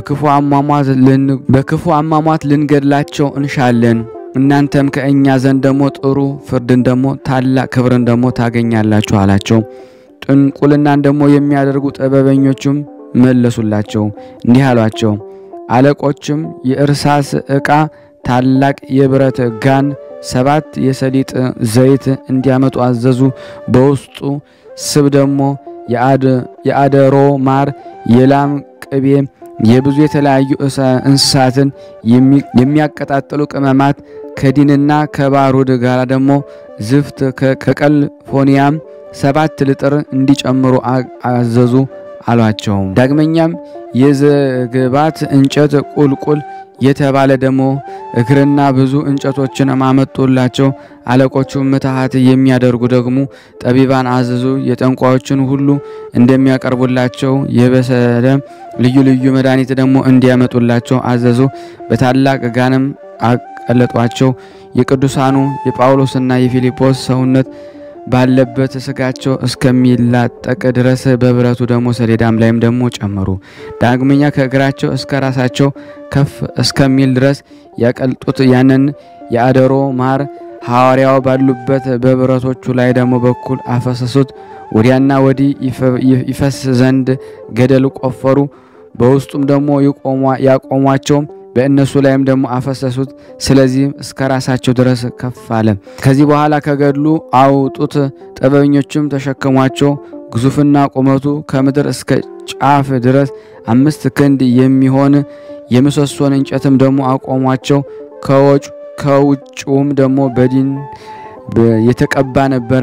በክፉ አሟሟት ልንገድላቸው እንሻለን። እናንተም ከእኛ ዘንድ ደግሞ ጥሩ ፍርድን ደግሞ ታላቅ ክብርን ደግሞ ታገኛላችሁ አላቸው። ጥንቁልናን ደግሞ የሚያደርጉ ጥበበኞቹም መለሱላቸው እንዲህ አሏቸው። አለቆችም የእርሳስ ዕቃ ታላቅ የብረት ጋን ሰባት የሰሊጥ ዘይት እንዲያመጡ አዘዙ። በውስጡ ስብ ደግሞ የአደሮ ማር፣ የላም ቅቤ፣ የብዙ የተለያዩ እንስሳትን የሚያቀጣጥሉ ቅመማት ከዲንና ከባሩድ ጋር ደግሞ ዝፍት ከቀልፎኒያም ሰባት ልጥር እንዲጨምሩ አዘዙ አሏቸው። ዳግመኛም የዝግባት እንጨት ቁልቁል የተባለ ደግሞ እግርና ብዙ እንጨቶችን ማመጡላቸው። አለቆቹ ምትሃት የሚያደርጉ ደግሞ ጠቢባን አዘዙ። የጠንቋዮችን ሁሉ እንደሚያቀርቡላቸው የበሰለ ልዩ ልዩ መድኃኒት ደግሞ እንዲያመጡላቸው አዘዙ። በታላቅ ጋንም አቀለጧቸው። የቅዱሳኑ የጳውሎስና የፊልጶስ ሰውነት ባለበት ስጋቸው እስከሚላጠቅ ድረስ በብረቱ ደግሞ ሰሌዳም ላይም ደግሞ ጨመሩ። ዳግመኛ ከእግራቸው እስከ ራሳቸው ከፍ እስከሚል ድረስ ያቀልጡት ያንን የአደሮ ማር ሐዋርያው ባሉበት በብረቶቹ ላይ ደግሞ በኩል አፈሰሱት። ወዲያና ወዲህ ይፈስ ዘንድ ገደል ቆፈሩ። በውስጡም ደግሞ ያቆሟቸው በእነሱ ላይም ደግሞ አፈሰሱት። ስለዚህም እስከ ራሳቸው ድረስ ከፍ አለ። ከዚህ በኋላ ከገድሉ አውጡት። ጥበበኞችም ተሸከሟቸው። ግዙፍና ቁመቱ ከምድር እስከ ጫፍ ድረስ አምስት ክንድ የሚሆን የምሰሶን እንጨትም ደግሞ አቆሟቸው። ከውጭውም ደግሞ በዲን የተቀባ ነበረ።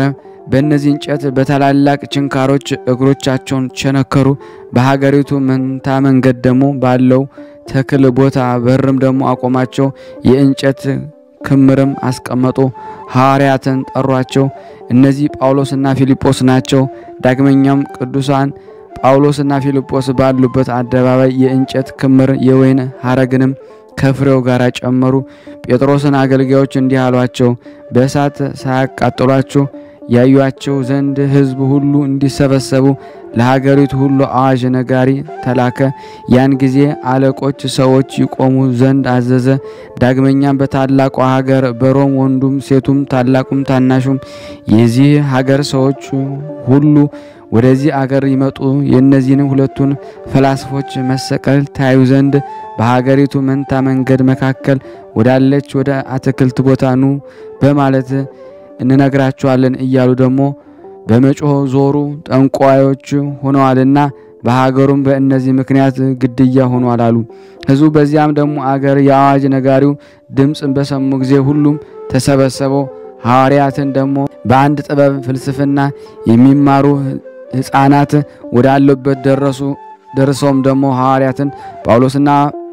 በእነዚህ እንጨት በታላላቅ ችንካሮች እግሮቻቸውን ቸነከሩ። በሀገሪቱ መንታ መንገድ ደግሞ ባለው ተክል ቦታ በርም ደግሞ አቆማቸው። የእንጨት ክምርም አስቀመጡ። ሐዋርያትን ጠሯቸው። እነዚህ ጳውሎስና ፊልጶስ ናቸው። ዳግመኛም ቅዱሳን ጳውሎስና ፊልጶስ ባሉበት አደባባይ የእንጨት ክምር የወይን ሐረግንም ከፍሬው ጋር ጨመሩ። ጴጥሮስን አገልጋዮች እንዲህ አሏቸው፣ በእሳት ሳያቃጥሏችሁ ያዩአቸው ዘንድ ሕዝብ ሁሉ እንዲሰበሰቡ ለሀገሪቱ ሁሉ አዋጅ ነጋሪ ተላከ። ያን ጊዜ አለቆች ሰዎች ይቆሙ ዘንድ አዘዘ። ዳግመኛም በታላቋ ሀገር በሮም ወንዱም ሴቱም ታላቁም ታናሹም የዚህ ሀገር ሰዎች ሁሉ ወደዚህ አገር ይመጡ የእነዚህንም ሁለቱን ፈላስፎች መሰቀል ታዩ ዘንድ በሀገሪቱ መንታ መንገድ መካከል ወዳለች ወደ አትክልት ቦታ ኑ በማለት እንነግራቸዋለን እያሉ ደግሞ በመጮህ ዞሩ። ጠንቋዮች ሆነዋልና በሀገሩም በእነዚህ ምክንያት ግድያ ሆኗል አሉ። ሕዝቡ በዚያም ደግሞ አገር የአዋጅ ነጋሪው ድምፅን በሰሙ ጊዜ ሁሉም ተሰበሰበው። ሐዋርያትን ደግሞ በአንድ ጥበብ ፍልስፍና የሚማሩ ሕፃናት ወዳሉበት ደረሱ። ደርሰውም ደግሞ ሐዋርያትን ጳውሎስና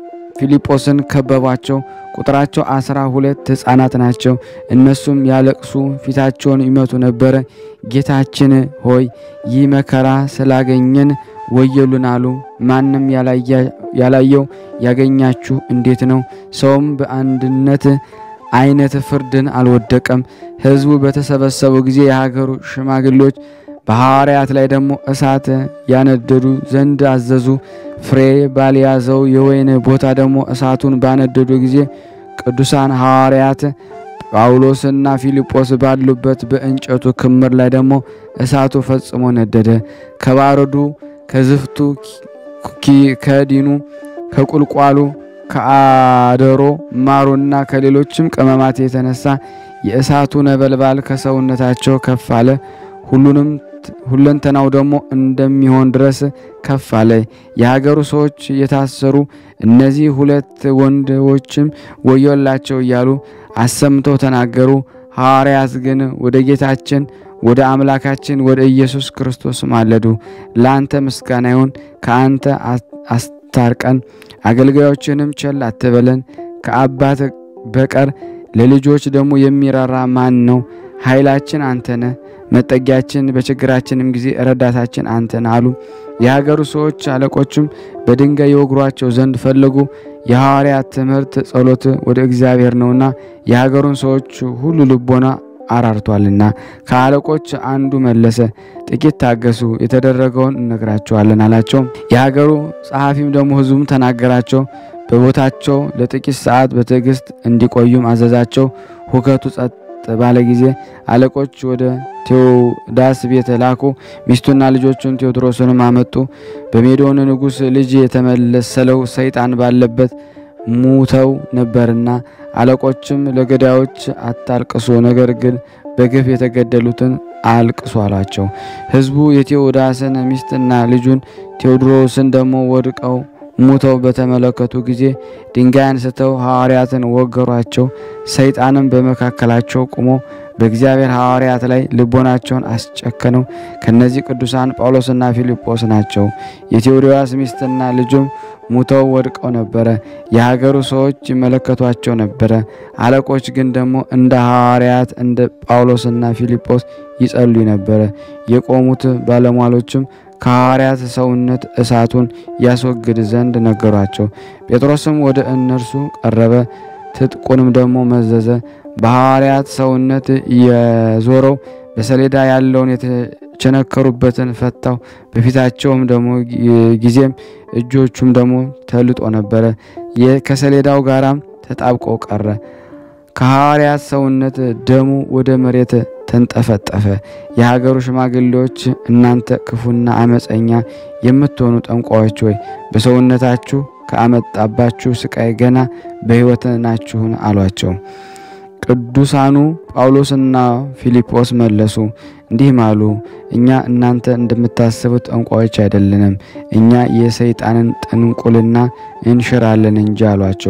ፊልጶስን ከበቧቸው። ቁጥራቸው አስራ ሁለት ሕፃናት ናቸው። እነሱም ያለቅሱ ፊታቸውን ይመቱ ነበረ። ጌታችን ሆይ ይህ መከራ ስላገኘን ወየሉን አሉ። ማንም ያላየው ያገኛችሁ እንዴት ነው? ሰውም በአንድነት አይነት ፍርድን አልወደቀም። ሕዝቡ በተሰበሰቡ ጊዜ የሀገሩ ሽማግሌዎች በሐዋርያት ላይ ደግሞ እሳት ያነደዱ ዘንድ አዘዙ። ፍሬ ባልያዘው የወይን ቦታ ደግሞ እሳቱን ባነደዱ ጊዜ ቅዱሳን ሐዋርያት ጳውሎስና ፊልጶስ ባሉበት በእንጨቱ ክምር ላይ ደግሞ እሳቱ ፈጽሞ ነደደ። ከባረዱ፣ ከዝፍቱ፣ ከዲኑ፣ ከቁልቋሉ፣ ከአደሮ ማሩና ከሌሎችም ቅመማት የተነሳ የእሳቱ ነበልባል ከሰውነታቸው ከፍ አለ። ሁሉንም ሁለንተናው ደግሞ እንደሚሆን ድረስ ከፍ አለ። የሀገሩ ሰዎች የታሰሩ እነዚህ ሁለት ወንዶችም ወዮላቸው እያሉ አሰምተው ተናገሩ። ሐዋርያት ግን ወደ ጌታችን ወደ አምላካችን ወደ ኢየሱስ ክርስቶስ ማለዱ። ለአንተ ምስጋና ይሁን፣ ከአንተ አስታርቀን፣ አገልጋዮችንም ቸል አትበለን። ከአባት በቀር ለልጆች ደግሞ የሚራራ ማን ነው? ኃይላችን አንተ ነህ፣ መጠጊያችን፣ በችግራችንም ጊዜ ረዳታችን አንተ ነህ አሉ። የሀገሩ ሰዎች አለቆችም በድንጋይ የወግሯቸው ዘንድ ፈለጉ። የሐዋርያት ትምህርት ጸሎት ወደ እግዚአብሔር ነውና የሀገሩን ሰዎች ሁሉ ልቦና አራርቷልና። ከአለቆች አንዱ መለሰ፣ ጥቂት ታገሱ፣ የተደረገውን እነግራቸዋለን አላቸው። የሀገሩ ጸሐፊም ደግሞ ሕዝቡም ተናገራቸው። በቦታቸው ለጥቂት ሰዓት በትዕግስት እንዲቆዩም አዘዛቸው። ሁከቱ ጸጥ ባለ ጊዜ አለቆች ወደ ቴዎዳስ ቤት ላኩ። ሚስቱና ልጆቹን ቴዎድሮስንም አመጡ። በሜዶን ንጉሥ ልጅ የተመለሰለው ሰይጣን ባለበት ሙተው ነበርና አለቆችም ለገዳዮች አታልቅሱ፣ ነገር ግን በግፍ የተገደሉትን አልቅሱ አሏቸው። ሕዝቡ የቴዎዳስን ሚስትና ልጁን ቴዎድሮስን ደግሞ ወድቀው ሙተው በተመለከቱ ጊዜ ድንጋይ አንስተው ሐዋርያትን ወገሯቸው። ሰይጣንም በመካከላቸው ቆሞ በእግዚአብሔር ሐዋርያት ላይ ልቦናቸውን አስጨከነው። ከነዚህ ቅዱሳን ጳውሎስና ፊልጶስ ናቸው። የቴዎድሮስ ሚስትና ልጁም ሙተው ወድቀው ነበረ። የሀገሩ ሰዎች ይመለከቷቸው ነበረ። አለቆች ግን ደግሞ እንደ ሐዋርያት እንደ ጳውሎስና ፊልጶስ ይጸልዩ ነበረ። የቆሙት ባለሟሎችም ከሐዋርያት ሰውነት እሳቱን ያስወግድ ዘንድ ነገሯቸው። ጴጥሮስም ወደ እነርሱ ቀረበ፣ ትጥቁንም ደግሞ መዘዘ። በሐዋርያት ሰውነት የዞረው በሰሌዳ ያለውን የተቸነከሩበትን ፈታው። በፊታቸውም ደግሞ ጊዜም እጆቹም ደግሞ ተልጦ ነበረ፣ ከሰሌዳው ጋራም ተጣብቆ ቀረ። ከሐዋርያት ሰውነት ደሙ ወደ መሬት ተንጠፈጠፈ። የሀገሩ ሽማግሌዎች እናንተ ክፉና አመፀኛ የምትሆኑ ጠንቋዮች ሆይ በሰውነታችሁ ከአመጣባችሁ ስቃይ ገና በሕይወት ናችሁን? አሏቸው። ቅዱሳኑ ጳውሎስና ፊልጶስ መለሱ እንዲህም አሉ፣ እኛ እናንተ እንደምታስቡት ጠንቋዮች አይደለንም፣ እኛ የሰይጣንን ጥንቁልና እንሽራለን እንጂ አሏቸው።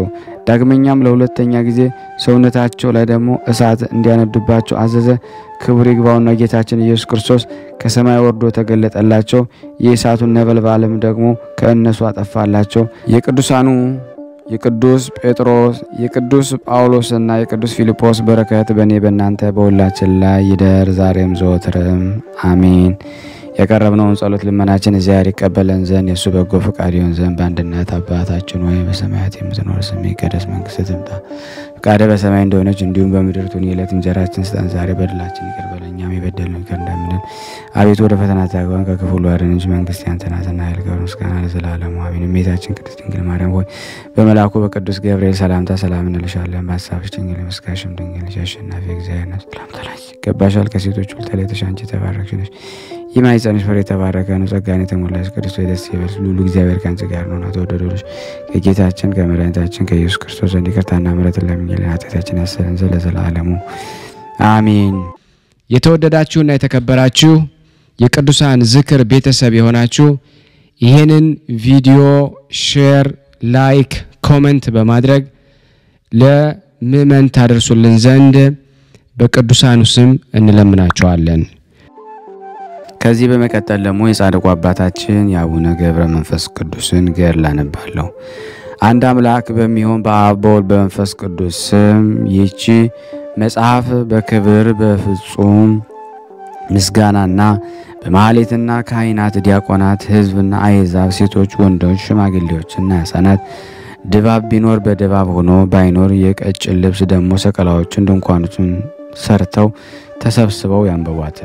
ዳግመኛም ለሁለተኛ ጊዜ ሰውነታቸው ላይ ደግሞ እሳት እንዲያነዱባቸው አዘዘ። ክብር ይግባውና ጌታችን ኢየሱስ ክርስቶስ ከሰማይ ወርዶ ተገለጠላቸው። የእሳቱን ነበልባልም ደግሞ ከእነሱ አጠፋላቸው። የቅዱሳኑ የቅዱስ ጴጥሮስ የቅዱስ ጳውሎስና የቅዱስ ፊልጶስ በረከት በእኔ በእናንተ በሁላችን ላይ ይደር ዛሬም ዘወትርም አሜን። ያቀረብነውን ጸሎት ልመናችን እግዚአብሔር ይቀበለን ዘንድ የእሱ በጎ ፈቃድ ይሆን ዘንድ በአንድነት አባታችን ወይ በሰማያት የምትኖር ስምህ ይቀደስ፣ መንግስትህ ትምጣ፣ ፈቃድህ በሰማይ እንደሆነች እንዲሁም በምድር ትሁን። የዕለት እንጀራችንን ስጠን ዛሬ፣ በደላችን ይቅር በለን እኛም የበደሉንን ይቅር እንደምንል፣ አቤቱ ወደ ፈተና አታግባን ከክፉ ሁሉ አድነን እንጂ መንግስት ያንተ ናትና፣ ኃይል፣ ክብር፣ ምስጋና ለዘላለሙ አሜን። እመቤታችን ቅድስት ድንግል ማርያም ሆይ በመልአኩ በቅዱስ ገብርኤል ሰላምታ ሰላም እንልሻለን። በሀሳብሽ ድንግል በሥጋሽም ድንግል ነሽ። አሸናፊ እግዚአብሔር ነሽ። ሰላምታ ላንቺ ይገባሻል። ከሴቶች ሁሉ ተለይተሽ አንቺ የተባረክሽ ነሽ። የማኅፀንሽ ፍሬ የተባረከ ነው። ጸጋን የተሞላሽ ቅድስት ሆይ ደስ ይበልሽ፣ ልዑል እግዚአብሔር ከአንቺ ጋር ነውና ተወደዱ ልጅ ከጌታችን ከመድኃኒታችን ከኢየሱስ ክርስቶስ ዘንድ ይቅርታና ምሕረትን ለምኝልን ኃጢአታችን ያሰረን ዘንድ ለዘላለሙ አሜን። የተወደዳችሁና የተከበራችሁ የቅዱሳን ዝክር ቤተሰብ የሆናችሁ ይህንን ቪዲዮ ሼር፣ ላይክ፣ ኮመንት በማድረግ ለምእመን ታደርሱልን ዘንድ በቅዱሳኑ ስም እንለምናቸዋለን። ከዚህ በመቀጠል ደግሞ የጻድቁ አባታችን የአቡነ ገብረ መንፈስ ቅዱስን ገድል አነባለሁ። አንድ አምላክ በሚሆን በአብ በወልድ በመንፈስ ቅዱስ ስም ይህቺ መጽሐፍ በክብር በፍጹም ምስጋናና በማህሌትና ካህናት፣ ዲያቆናት፣ ሕዝብና አሕዛብ፣ ሴቶች፣ ወንዶች፣ ሽማግሌዎችና ሕፃናት ድባብ ቢኖር በድባብ ሆኖ ባይኖር የቀጭን ልብስ ደግሞ ሰቀላዎችን ድንኳኖችን ሰርተው ተሰብስበው ያንበቧት።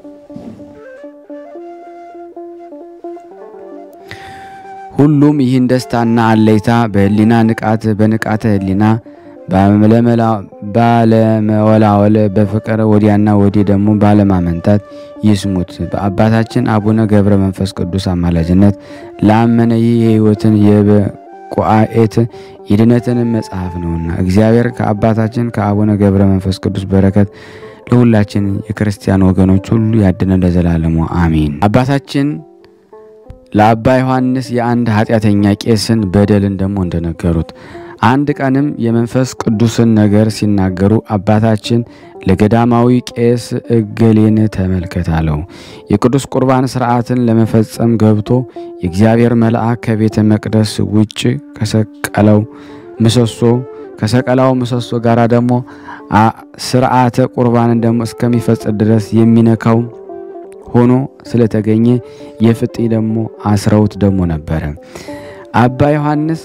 ሁሉም ይህን ደስታና አለይታ በህሊና ንቃት በንቃተ ህሊና ባለመወላወል በፍቅር ወዲያና ወዲህ ደግሞ ባለማመንታት ይስሙት። በአባታችን አቡነ ገብረ መንፈስ ቅዱስ አማላጅነት ላመነ ይህ የህይወትን የበቁአኤት የድነትን መጽሐፍ ነውና እግዚአብሔር ከአባታችን ከአቡነ ገብረ መንፈስ ቅዱስ በረከት ለሁላችን የክርስቲያን ወገኖች ሁሉ ያድነን ለዘላለሙ አሜን። አባታችን ለአባ ዮሐንስ የአንድ ኃጢአተኛ ቄስን በደልን ደግሞ እንደነገሩት አንድ ቀንም የመንፈስ ቅዱስን ነገር ሲናገሩ አባታችን ለገዳማዊ ቄስ እገሌን ተመልከት አለው። የቅዱስ ቁርባን ስርዓትን ለመፈጸም ገብቶ የእግዚአብሔር መልአክ ከቤተ መቅደስ ውጭ ከሰቀለው ምሰሶ ከሰቀላው ምሰሶ ጋር ደግሞ ስርዓተ ቁርባንን ደግሞ እስከሚፈጽም ድረስ የሚነካው ሆኖ ስለተገኘ የፍጢ ደግሞ አስረውት ደግሞ ነበረ። አባ ዮሐንስ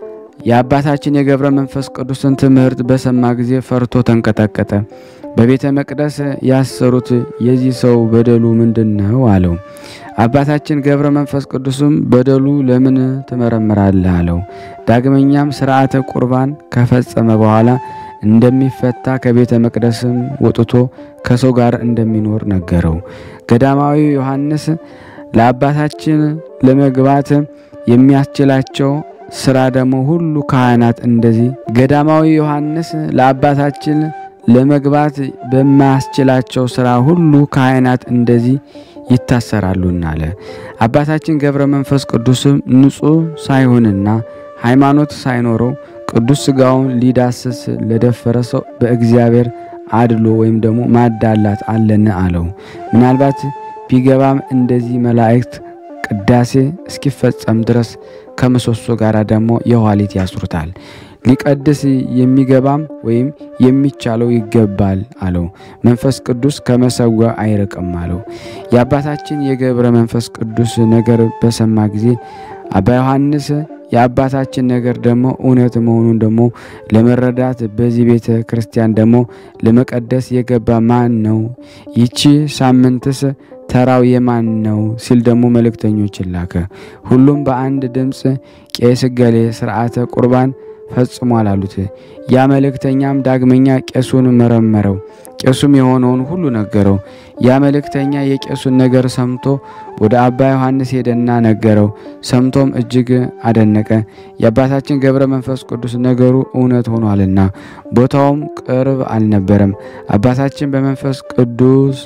የአባታችን የገብረ መንፈስ ቅዱስን ትምህርት በሰማ ጊዜ ፈርቶ ተንቀጠቀጠ። በቤተ መቅደስ ያሰሩት የዚህ ሰው በደሉ ምንድን ነው አለው። አባታችን ገብረ መንፈስ ቅዱስም በደሉ ለምን ትመረምራለህ አለው። ዳግመኛም ስርዓተ ቁርባን ከፈጸመ በኋላ እንደሚፈታ ከቤተ መቅደስም ወጥቶ ከሰው ጋር እንደሚኖር ነገረው። ገዳማዊ ዮሐንስ ለአባታችን ለመግባት የሚያስችላቸው ስራ ደግሞ ሁሉ ካህናት እንደዚህ ገዳማዊ ዮሐንስ ለአባታችን ለመግባት በማያስችላቸው ስራ ሁሉ ካህናት እንደዚህ ይታሰራሉና አለ። አባታችን ገብረ መንፈስ ቅዱስም ንጹሕ ሳይሆንና ሃይማኖት ሳይኖረው ቅዱስ ሥጋውን ሊዳስስ ለደፈረ ሰው በእግዚአብሔር አድሎ ወይም ደግሞ ማዳላት አለን አለው። ምናልባት ቢገባም እንደዚህ መላእክት ቅዳሴ እስኪፈጸም ድረስ ከምሰሶ ጋር ደግሞ የኋሊት ያስሩታል። ሊቀድስ የሚገባም ወይም የሚቻለው ይገባል አለው። መንፈስ ቅዱስ ከመሰዊያ አይርቅም አለው። የአባታችን የገብረ መንፈስ ቅዱስ ነገር በሰማ ጊዜ አባ ዮሐንስ የአባታችን ነገር ደግሞ እውነት መሆኑን ደግሞ ለመረዳት በዚህ ቤተ ክርስቲያን ደግሞ ለመቀደስ የገባ ማን ነው? ይቺ ሳምንትስ ተራው የማን ነው? ሲል ደግሞ መልእክተኞችን ላከ። ሁሉም በአንድ ድምፅ ቄስ ገሌ ስርዓተ ቁርባን ፈጽሟል አሉት። ያ መልእክተኛም ዳግመኛ ቄሱን መረመረው። ቄሱም የሆነውን ሁሉ ነገረው። ያ መልእክተኛ የቄሱን ነገር ሰምቶ ወደ አባ ዮሐንስ ሄደና ነገረው። ሰምቶም እጅግ አደነቀ። የአባታችን ገብረ መንፈስ ቅዱስ ነገሩ እውነት ሆኗልና ቦታውም ቅርብ አልነበረም። አባታችን በመንፈስ ቅዱስ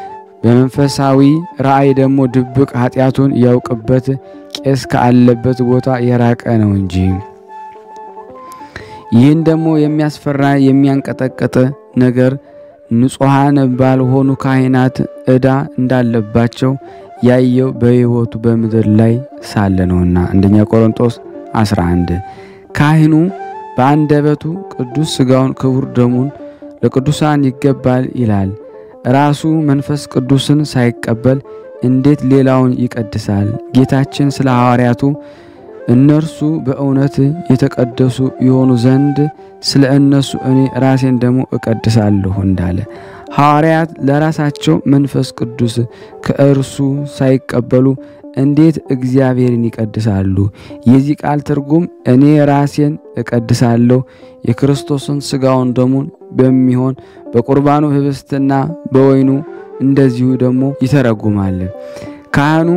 በመንፈሳዊ ራእይ ደግሞ ድብቅ ኃጢአቱን ያውቅበት ቄስ ካለበት ቦታ የራቀ ነው እንጂ ይህን ደግሞ የሚያስፈራ የሚያንቀጠቅጥ ነገር ንጹሐን ባልሆኑ ካህናት ዕዳ እንዳለባቸው ያየው በሕይወቱ በምድር ላይ ሳለ ነውና። አንደኛ ቆሮንጦስ 11 ካህኑ በአንደበቱ ቅዱስ ሥጋውን ክቡር ደሙን ለቅዱሳን ይገባል ይላል። ራሱ መንፈስ ቅዱስን ሳይቀበል እንዴት ሌላውን ይቀድሳል? ጌታችን ስለ ሐዋርያቱ እነርሱ በእውነት የተቀደሱ የሆኑ ዘንድ ስለ እነሱ እኔ ራሴን ደግሞ እቀድሳለሁ እንዳለ ሐዋርያት ለራሳቸው መንፈስ ቅዱስ ከእርሱ ሳይቀበሉ እንዴት እግዚአብሔርን ይቀድሳሉ? የዚህ ቃል ትርጉም እኔ ራሴን እቀድሳለሁ የክርስቶስን ሥጋውን ደሙን በሚሆን በቁርባኑ ህብስትና በወይኑ እንደዚሁ ደግሞ ይተረጉማል። ካህኑ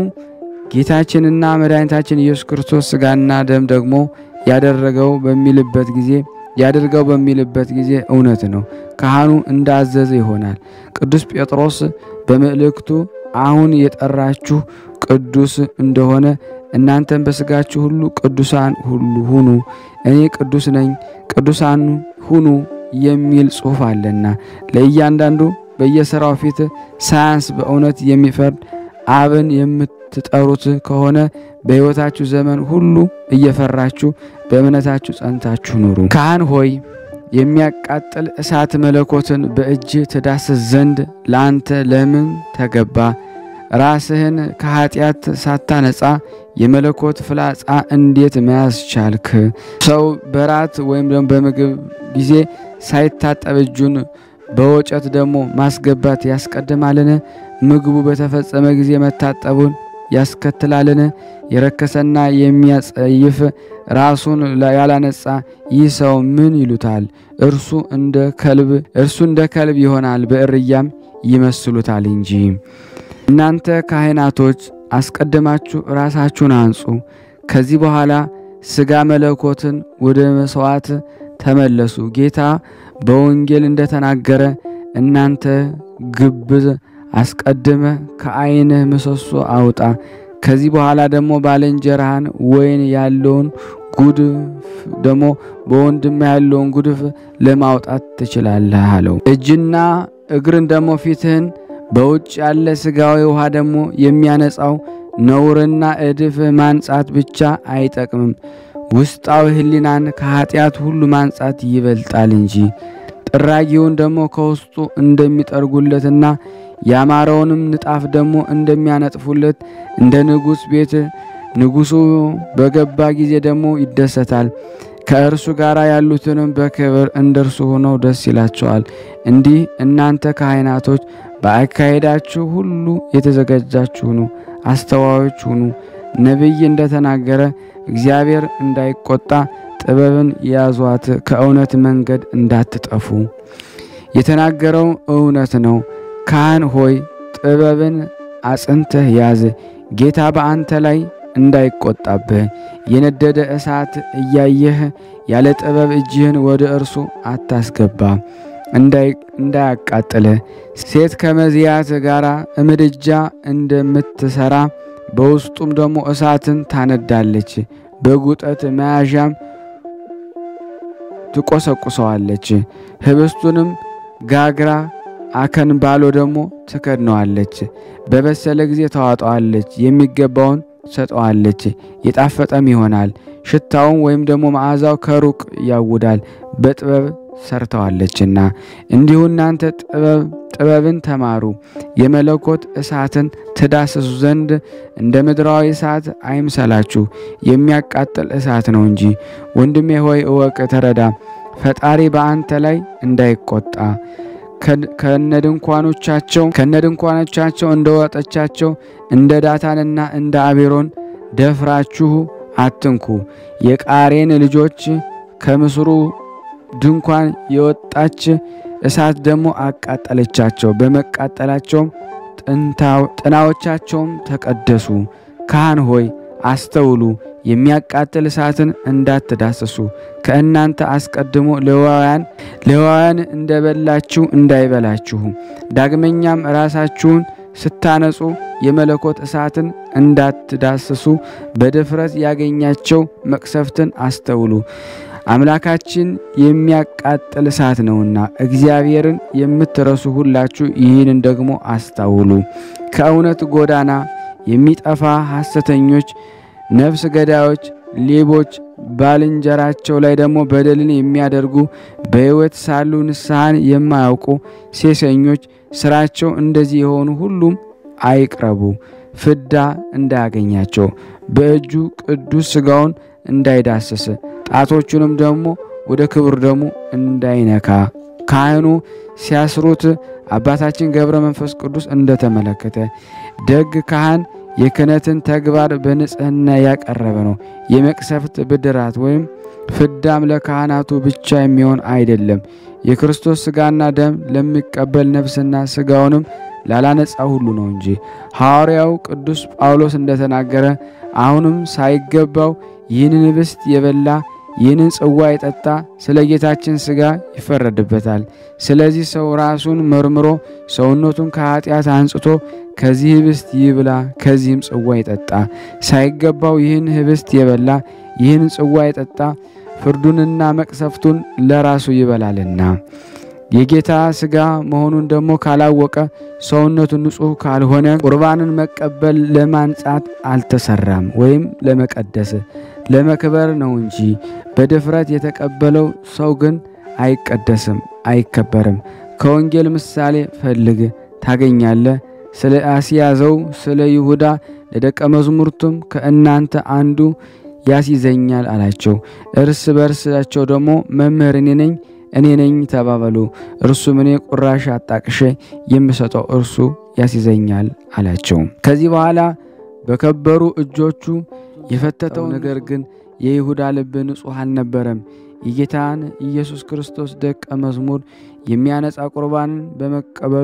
ጌታችንና መድኃኒታችን ኢየሱስ ክርስቶስ ሥጋና ደም ደግሞ ያደረገው በሚልበት ጊዜ ያደርገው በሚልበት ጊዜ እውነት ነው። ካህኑ እንዳዘዘ ይሆናል። ቅዱስ ጴጥሮስ በመልእክቱ አሁን የጠራችሁ ቅዱስ እንደሆነ እናንተም በሥጋችሁ ሁሉ ቅዱሳን ሁሉ ሁኑ፣ እኔ ቅዱስ ነኝ፣ ቅዱሳን ሁኑ የሚል ጽሑፍ አለና ለእያንዳንዱ በየሥራው ፊት ሳያንስ በእውነት የሚፈርድ አብን የምትጠሩት ከሆነ በሕይወታችሁ ዘመን ሁሉ እየፈራችሁ በእምነታችሁ ጸንታችሁ ኑሩ። ካህን ሆይ የሚያቃጥል እሳት መለኮትን በእጅ ትዳስስ ዘንድ ለአንተ ለምን ተገባ? ራስህን ከኃጢአት ሳታነጻ የመለኮት ፍላጻ እንዴት መያዝ ቻልክ? ሰው በራት ወይም ደግሞ በምግብ ጊዜ ሳይታጠብ እጁን በወጨት ደግሞ ማስገባት ያስቀድማልን? ምግቡ በተፈጸመ ጊዜ መታጠቡን ያስከትላልን? የረከሰና የሚያጸይፍ ራሱን ያላነጻ ይህ ሰው ምን ይሉታል? እርሱ እንደ ከልብ እርሱ እንደ ከልብ ይሆናል፣ በእርያም ይመስሉታል እንጂ። እናንተ ካህናቶች አስቀድማችሁ ራሳችሁን አንጹ፣ ከዚህ በኋላ ሥጋ መለኮትን ወደ መሥዋዕት ተመለሱ። ጌታ በወንጌል እንደተናገረ እናንተ ግብዝ አስቀድመ ከዓይንህ ምሰሶ አውጣ፣ ከዚህ በኋላ ደግሞ ባልንጀራህን ወይን ያለውን ጉድፍ ደግሞ በወንድም ያለውን ጉድፍ ለማውጣት ትችላለህ አለው። እጅና እግርን ደግሞ ፊትህን በውጭ ያለ ሥጋዊ ውሃ ደግሞ የሚያነጻው ነውርና እድፍ ማንጻት ብቻ አይጠቅምም። ውስጣዊ ሕሊናን ከኀጢአት ሁሉ ማንጻት ይበልጣል እንጂ ጥራጊውን ደግሞ ከውስጡ እንደሚጠርጉለትና ያማረውንም ንጣፍ ደግሞ እንደሚያነጥፉለት እንደ ንጉሥ ቤት ንጉሡ በገባ ጊዜ ደግሞ ይደሰታል። ከእርሱ ጋር ያሉትንም በክብር እንደ እርሱ ሆነው ደስ ይላቸዋል። እንዲህ እናንተ ካህናቶች በአካሄዳችሁ ሁሉ የተዘጋጃችሁ ሁኑ፣ አስተዋዮች ሁኑ። ነቢይ እንደተናገረ እግዚአብሔር እንዳይቆጣ ጥበብን ያዟት፣ ከእውነት መንገድ እንዳትጠፉ። የተናገረው እውነት ነው። ካህን ሆይ ጥበብን አጽንተህ ያዝ፣ ጌታ በአንተ ላይ እንዳይቆጣብህ። የነደደ እሳት እያየህ ያለ ጥበብ እጅህን ወደ እርሱ አታስገባ እንዳያቃጥልህ። ሴት ከመዝያት ጋር ምድጃ እንደምትሰራ በውስጡም ደግሞ እሳትን ታነዳለች፣ በጉጠት መያዣም ትቆሰቁሰዋለች። ህብስቱንም ጋግራ አከንባሎ ደግሞ ትከድነዋለች። በበሰለ ጊዜ ታዋጠዋለች፣ የሚገባውን ሰጠዋለች፣ የጣፈጠም ይሆናል። ሽታውን ወይም ደግሞ መዓዛው ከሩቅ ያውዳል፣ በጥበብ ሰርተዋለችና። እንዲሁ እናንተ ጥበብ ጥበብን ተማሩ፣ የመለኮት እሳትን ትዳስሱ ዘንድ እንደ ምድራዊ እሳት አይምሰላችሁ፣ የሚያቃጥል እሳት ነው እንጂ። ወንድሜ ሆይ እወቅ፣ ተረዳ፣ ፈጣሪ በአንተ ላይ እንዳይቆጣ ከነድንኳኖቻቸው ከነድንኳኖቻቸው እንደወጠቻቸው እንደ ዳታንና እንደ አቤሮን ደፍራችሁ አትንኩ። የቃሬን ልጆች ከምስሩ ድንኳን የወጣች እሳት ደግሞ አቃጠለቻቸው። በመቃጠላቸውም ጥናዎቻቸውም ተቀደሱ። ካህን ሆይ አስተውሉ፣ የሚያቃጥል እሳትን እንዳትዳስሱ። ከእናንተ አስቀድሞ ሌዋውያን ሌዋውያን እንደበላችሁ እንዳይበላችሁ። ዳግመኛም ራሳችሁን ስታነጹ የመለኮት እሳትን እንዳትዳስሱ በድፍረት ያገኛቸው መቅሰፍትን አስተውሉ። አምላካችን የሚያቃጥል እሳት ነውና እግዚአብሔርን የምትረሱ ሁላችሁ ይህንን ደግሞ አስታውሉ። ከእውነት ጎዳና የሚጠፋ ሐሰተኞች፣ ነፍስ ገዳዮች፣ ሌቦች፣ ባልንጀራቸው ላይ ደግሞ በደልን የሚያደርጉ በሕይወት ሳሉ ንስሐን የማያውቁ ሴሰኞች፣ ስራቸው እንደዚህ የሆኑ ሁሉም አይቅረቡ፣ ፍዳ እንዳያገኛቸው በእጁ ቅዱስ ሥጋውን እንዳይዳስስ ጣቶቹንም ደግሞ ወደ ክብር ደግሞ እንዳይነካ ካህኑ ሲያስሩት አባታችን ገብረ መንፈስ ቅዱስ እንደተመለከተ ደግ ካህን የክህነትን ተግባር በንጽህና ያቀረበ ነው። የመቅሰፍት ብድራት ወይም ፍዳም ለካህናቱ ብቻ የሚሆን አይደለም። የክርስቶስ ሥጋና ደም ለሚቀበል ነፍስና ሥጋውንም ላላነጻ ሁሉ ነው እንጂ ሐዋርያው ቅዱስ ጳውሎስ እንደተናገረ አሁንም ሳይገባው ይህንን ኅብስት የበላ ይህንን ጽዋ የጠጣ ስለ ጌታችን ሥጋ ይፈረድበታል። ስለዚህ ሰው ራሱን መርምሮ ሰውነቱን ከኃጢአት አንጽቶ ከዚህ ኅብስት ይብላ፣ ከዚህም ጽዋ ይጠጣ። ሳይገባው ይህን ኅብስት የበላ ይህን ጽዋ የጠጣ ፍርዱንና መቅሰፍቱን ለራሱ ይበላልና የጌታ ሥጋ መሆኑን ደግሞ ካላወቀ ሰውነቱ ንጹሕ ካልሆነ ቁርባንን መቀበል ለማንጻት አልተሰራም ወይም ለመቀደስ ለመክበር ነው እንጂ በድፍረት የተቀበለው ሰው ግን አይቀደስም፣ አይከበርም። ከወንጌል ምሳሌ ፈልግ ታገኛለህ። ስለ አስያዘው ስለ ይሁዳ ለደቀ መዛሙርቱም ከእናንተ አንዱ ያስይዘኛል አላቸው። እርስ በርሳቸው ደግሞ መምህር እኔ ነኝ እኔ ነኝ ተባበሉ። እርሱም እኔ ቁራሽ አጣቅሼ የምሰጠው እርሱ ያስይዘኛል አላቸው። ከዚህ በኋላ በከበሩ እጆቹ የፈተተው ነገር ግን የይሁዳ ልብ ንጹሕ አልነበረም። የጌታን ኢየሱስ ክርስቶስ ደቀ መዝሙር የሚያነጻ ቁርባንን በመቀበሉ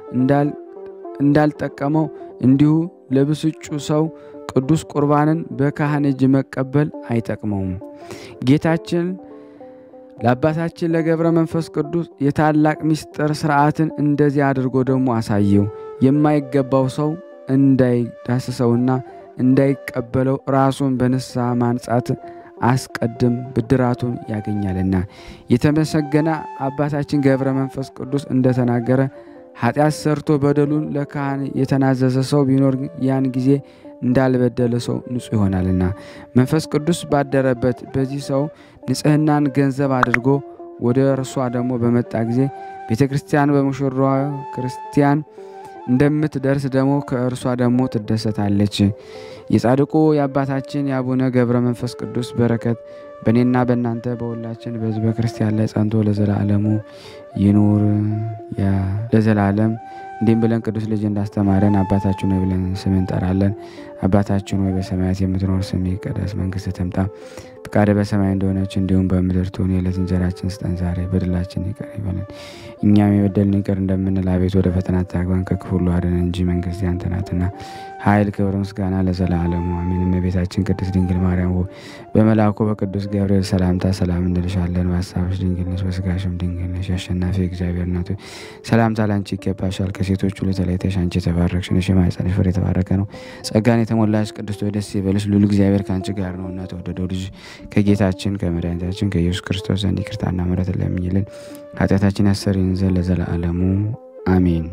እንዳልጠቀመው እንዲሁ ለብስጩ ሰው ቅዱስ ቁርባንን በካህን እጅ መቀበል አይጠቅመውም። ጌታችን ለአባታችን ለገብረ መንፈስ ቅዱስ የታላቅ ምስጢር ሥርዓትን እንደዚህ አድርጎ ደግሞ አሳየው። የማይገባው ሰው እንዳይዳስሰውና እንዳይቀበለው ራሱን በንስሐ ማንጻት አስቀድም ብድራቱን ያገኛልና። የተመሰገነ አባታችን ገብረ መንፈስ ቅዱስ እንደተናገረ ኃጢአት ሰርቶ በደሉን ለካህን የተናዘዘ ሰው ቢኖር ያን ጊዜ እንዳልበደለ ሰው ንጹሕ ይሆናልና መንፈስ ቅዱስ ባደረበት በዚህ ሰው ንጽሕናን ገንዘብ አድርጎ ወደ እርሷ ደግሞ በመጣ ጊዜ ቤተ ክርስቲያን በሙሽራዋ ክርስቲያን እንደምትደርስ ደግሞ ከእርሷ ደግሞ ትደሰታለች። የጻድቁ የአባታችን የአቡነ ገብረ መንፈስ ቅዱስ በረከት በእኔና በእናንተ በሁላችን በሕዝበ ክርስቲያን ላይ ጸንቶ ለዘላለሙ ይኑር ለዘላለም። እንዲህም ብለን ቅዱስ ልጅ እንዳስተማረን አባታችን ሆይ ብለን ስም እንጠራለን። አባታችን ሆይ በሰማያት የምትኖር ስምህ ይቀደስ፣ መንግስትህ ትምጣ፣ ፈቃድህ በሰማይ እንደሆነች እንዲሁም በምድር ትሁን። የዕለት እንጀራችንን ስጠን ዛሬ፣ በደላችን ይቅር ይበለን እኛም የበደልን ይቅር እንደምንል፣ አቤቱ ወደ ፈተና አታግባን ከክፉ ሁሉ አድነን እንጂ መንግስት ያንተ ናትና፣ ኃይል፣ ክብር፣ ምስጋና ለዘላለሙ አሜን። እመቤታችን ቅድስት ድንግል ማርያም ሆይ በመልአኩ በቅዱስ ገብርኤል ሰላምታ ሰላም እንልሻለን። በሀሳብሽ ድንግል ነሽ፣ በስጋሽም ድንግል ነሽ። አሸናፊ እግዚአብሔር እናት ሆይ ሰላምታ ላንቺ ይገባሻል። ከሴቶች ሁሉ ተለይተሽ አንቺ የተባረክሽ ነሽ፣ የማኅፀንሽ ፍሬ የተባረከ ነው። ጸጋን የተሞላሽ ቅድስት ሆይ ደስ ይበልሽ፣ ልዑል እግዚአብሔር ከአንቺ ጋር ነውና ተወደደው ልጅ ከጌታችን ከመድኃኒታችን ከኢየሱስ ክርስቶስ ዘንድ ይቅርታና ምሕረት ለምኝልን ኃጢአታችን ያሰሪን ዘንድ ለዘላለሙ አሜን።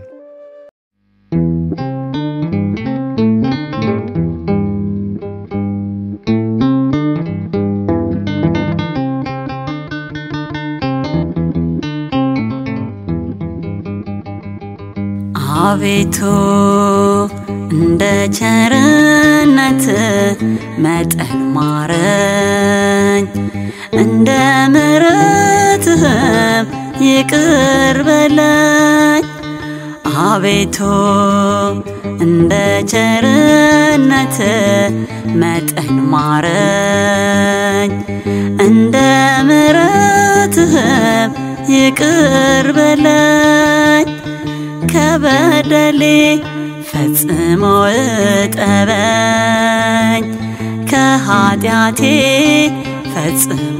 አቤቱ እንደ ቸርነት መጠን ማረኝ፣ እንደ ምሕረትህም ይቅር በለኝ። አቤቱ እንደ ቸርነት መጠን ማረኝ፣ እንደ ምሕረትህም ይቅር በለኝ። ከበደሌ ፈጽሞ እጠበኝ፣ ከኃጢአቴ ፈጽሞ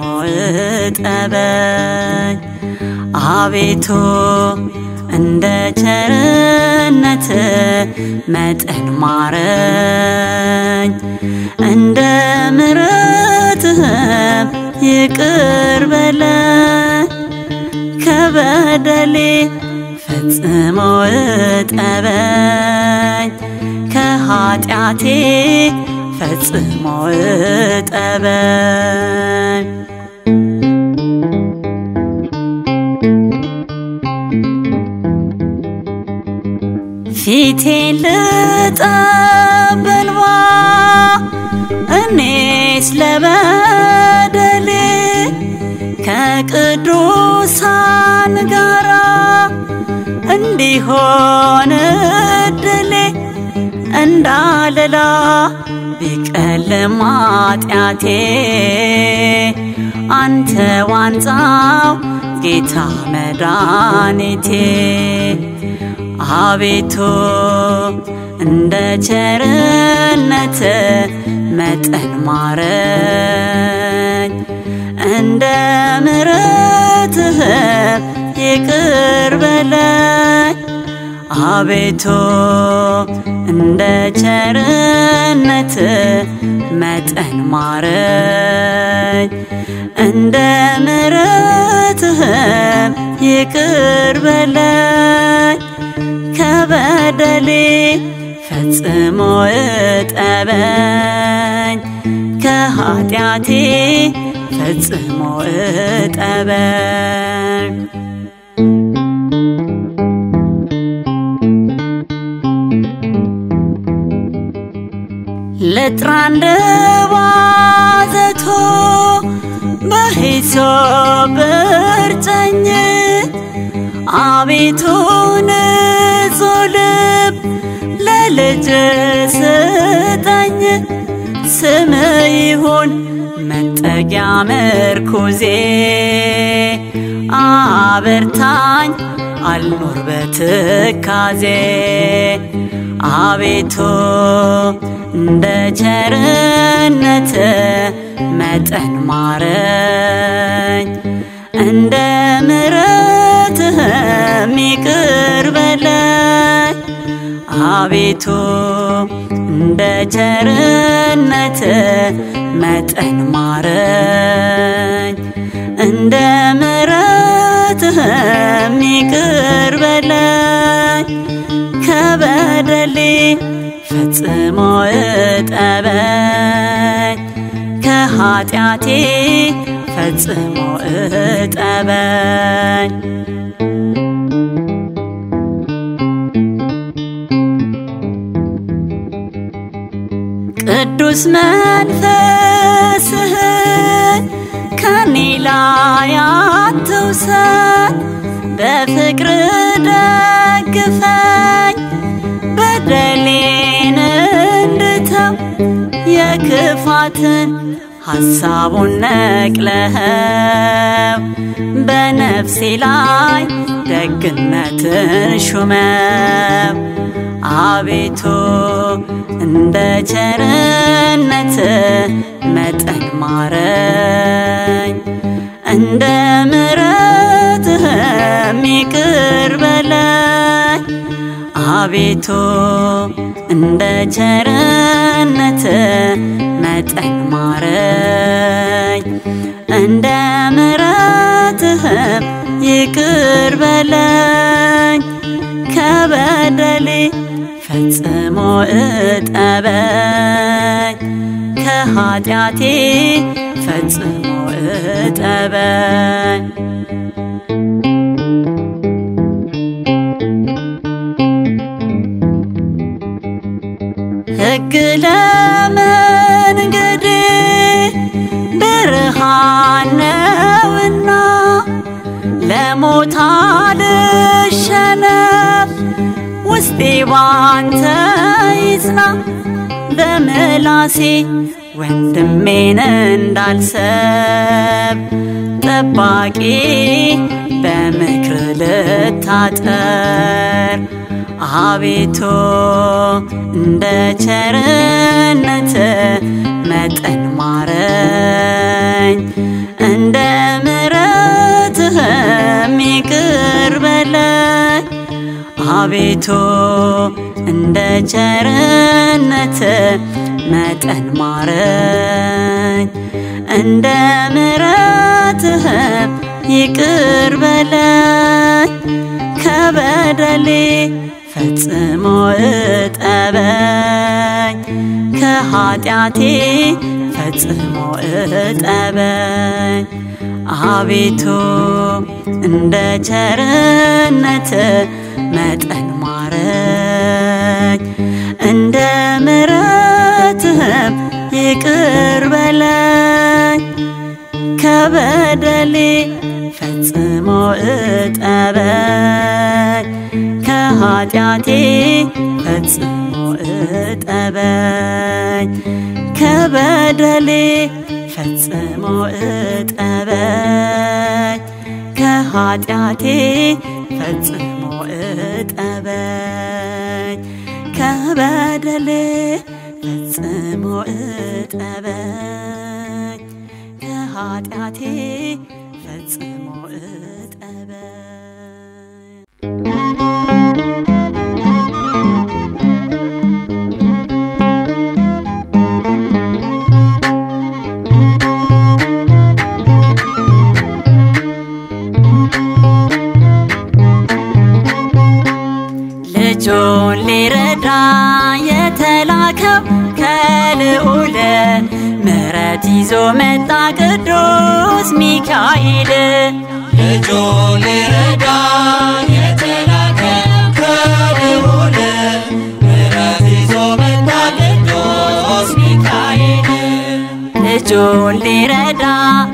እጠበኝ። አቤቱ እንደ ቸርነት መጠን ማረኝ፣ እንደ ምሕረትህም ይቅር በለኝ ከበደሌ ፈጽሞ እጠበኝ ከኃጢአቴ ፈጽሞ እጠበኝ ፊቴን ልጠብ በእንባ እኔስ ለበደሌ ከቅዱሳን ጋራ እንዲሆን እድሌ እንዳለላ ቢቀልም ኃጢአቴ አንተ ዋንጻው ጌታ መድኃኒቴ አቤቱ እንደ ቸርነት መጠን ማረኝ እንደ ምሕረትህ ይቅር በለኝ አቤቱ እንደ ቸርነት መጠን ማረኝ እንደ ምሕረትህ ይቅር በለኝ ከበደሌ ፈጽሞ እጠበኝ ከኃጢአቴ ፈጽሞ እጠበኝ ልጥራ እንደ ባዘቶ በሂሶጵ እርጨኝ አቤቱ ንጹሕ ልብ ለልጅ ስጠኝ ስም ይሁን መጠጊያ ምርኩዜ አበርታኝ አልኖር በትካዜ አቤቱ እንደ ቸርነት መጠን ማረኝ እንደ ምሕረትህም ይቅር በለኝ አቤቱ እንደ ቸርነት መጠን ማረኝ እንደ ምሕረትህም ይቅር በለኝ ከበደሌ ፈጽሞ እጠበኝ ከኃጢአቴ ፈጽሞ እጠበኝ ቅዱስ መንፈስህን ከኔ ላይ አትውሰድ፣ በፍቅር ደግፈኝ በደሌን እንድተው የክፋትን ሐሳቡን ነቅለኸው በነፍሴ ላይ ደግነትን ሹመው አቤቱ እንደ ቸርነት መጠን ማረኝ እንደ ምሕረትህም ይቅር በለኝ አቤቱ እንደ ቸርነት መጠን ማረኝ እንደ ምሕረትህም ይቅር በለኝ ከበደሌ ፈጽሞ እጠበኝ ከኃጢአቴ ፈጽሞ እጠበኝ ሕግ ለመንገዴ ብርሃን ነውና ለሞት አልሸነፍ ውስጤ ባንተ ይጽና በምላሴ ወንድሜን እንዳልሰብ ጠባቂ በምክር ልታጠር አቤቱ እንደ ቸርነት መጠን ማረኝ እንደ ምሕረትህም ይቅር በለኝ አቤቱ እንደ ቸርነት መጠን ማረኝ እንደ ምሕረትህም ይቅር በለኝ ከበደሌ ፈጽሞ እጠበኝ ከኃጢአቴ ፈጽሞ እጠበኝ አቤቱ እንደ ቸርነት መጠን ማረኝ እንደ ምሕረትህም ይቅር በለኝ ከበደሌ ፈጽሞ እጠበኝ ከኃጢአቴ ፈጽሞ እጠበኝ ከበደሌ ፈጽሞ እጠበኝ ከኃጢአቴ ፈጽሞ እጠበኝ ከበደሌ ፈጽሞ እጠበኝ ከኃጢአቴ ፈጽሞ እጠበኝ ልጁን ሊረዳ የተላከው ከልዑል ምሕረት ይዞ መጣ ቅዱስ ሚካኤል ልጁን ሊረዳ የተላከ ከልዑል ምሕረት ይዞ መጣ ቅዱስ ሚካኤል ልጁን ሊረዳ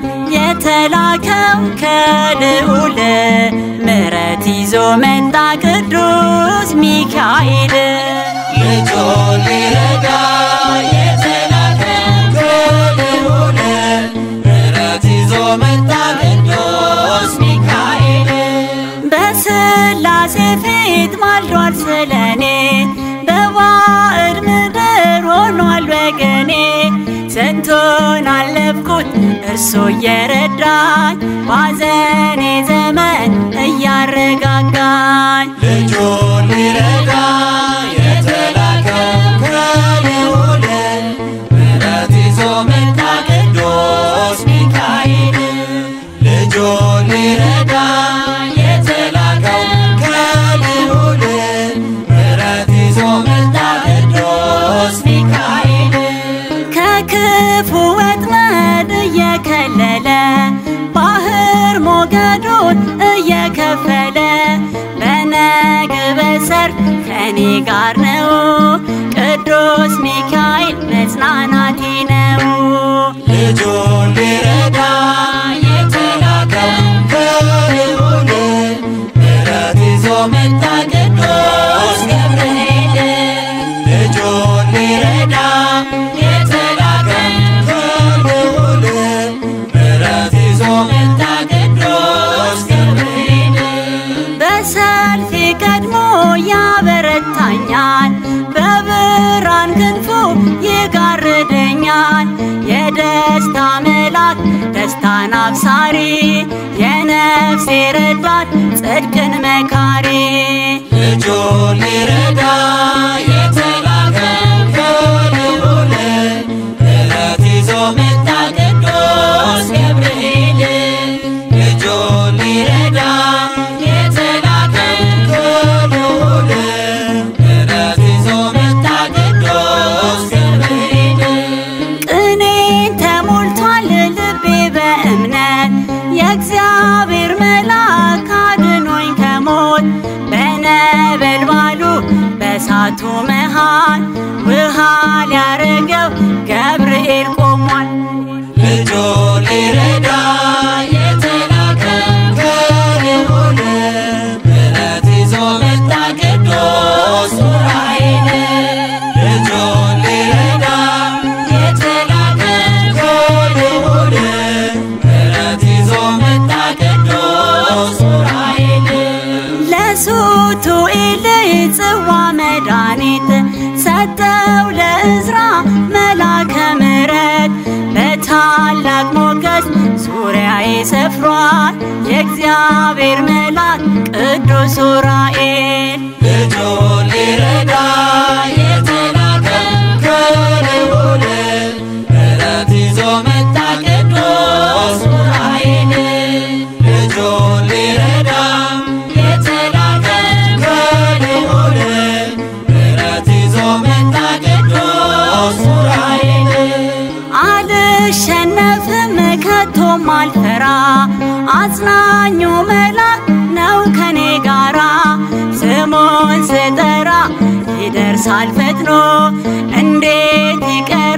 የተላከው ከልዑል ምሕረት ይዞ መጣ ቅዱስ ሚካኤል ልጁን ሊረዳ የተላከ ከልዑል ምሕረት ይዞ መጣ ቅዱስ ሚካኤል በስላሴ ፊት ማልዷል ስለኔ በባዕድ ምድር ሆኗል ወገኔ ስንቱን አለፍኩት እርሱ እየረዳኝ ባዘኔ ዘመን እያረጋጋኝ ልጁን ሊረዳ የተላከ ከልዑል ምሕረት ይዞ መጣ ቅዱስ ሚካኤል ልጁን ሊረዳ የተላከው ከልዑል ምሕረት ይዞ መጣ ቅዱስ ሚካኤል ከክፉ ወጥመድ እየከለለ ባህር ሞገዱን እየከፈለ በነግ በሰርክ ከኔ ጋር ነው ቅዱስ ሚካኤል መጽናናቴ ነው ልጁን ሊረዳ የተላከው ከልዑል ምሕረት ይዞ መጣ ቅዱስ ገብርኤል ልጁን ሊረዳ የተላከው ከልዑል ምሕረት ይዞ መጣ ቅዱስ ገብርኤል በሰልፍ ቀድሞ ያበረታኛል በብርሃን ክንፉ ይጋርደኛል የደስታ መልአክ ደስታን አብሳሪ የነፍሴ ረዳት ጽድቅን መካሪ ልጁን ሊረዳ የተላከው ከልዑል ምሕረት ይዞ መጣ ቅዱስ ገብርኤል ልጁን ሊረዳ የተላከው ከልዑል ምሕረት ይዞ መጣ ቅዱስ ገብርኤል ቅኔን ተሞልቷል ልቤ በእምነት የእግዚአብሔር መልአክ አድኖኝ ከሞት በነበልባሉ በእሳቱ መሃል ውሃ ሊያረገው ገብርኤል ቆሟል ልጁን ሊረዳ የተላከው ከልዑል ምሕረት ይዞ መጣ ቅዱስ ዑራኤል ልጁን ሊረዳ የተላከው ከልዑል ምሕረት ይዞ መጣ ቅዱስ ዑራኤል ለሱቱኤል ጽዋ መድኃኒት ሰጠው ለእዝራ መላከ ምሕረት በታላቅ ሞገስ ዙሪያዬ ሰፍሯል የእግዚአብሔር መልአክ ቅዱስ ዑራኤል ልጁን ሊረዳ የተላከው ከልዑል ምሕረት ይዞ መጣ ቅዱስ ከቶም አልፈራ አጽናኙ መልአክ ነው ከኔ ጋራ ስሙን ስጠራ ይደርሳል ፈጥኖ እንዴት ይቀር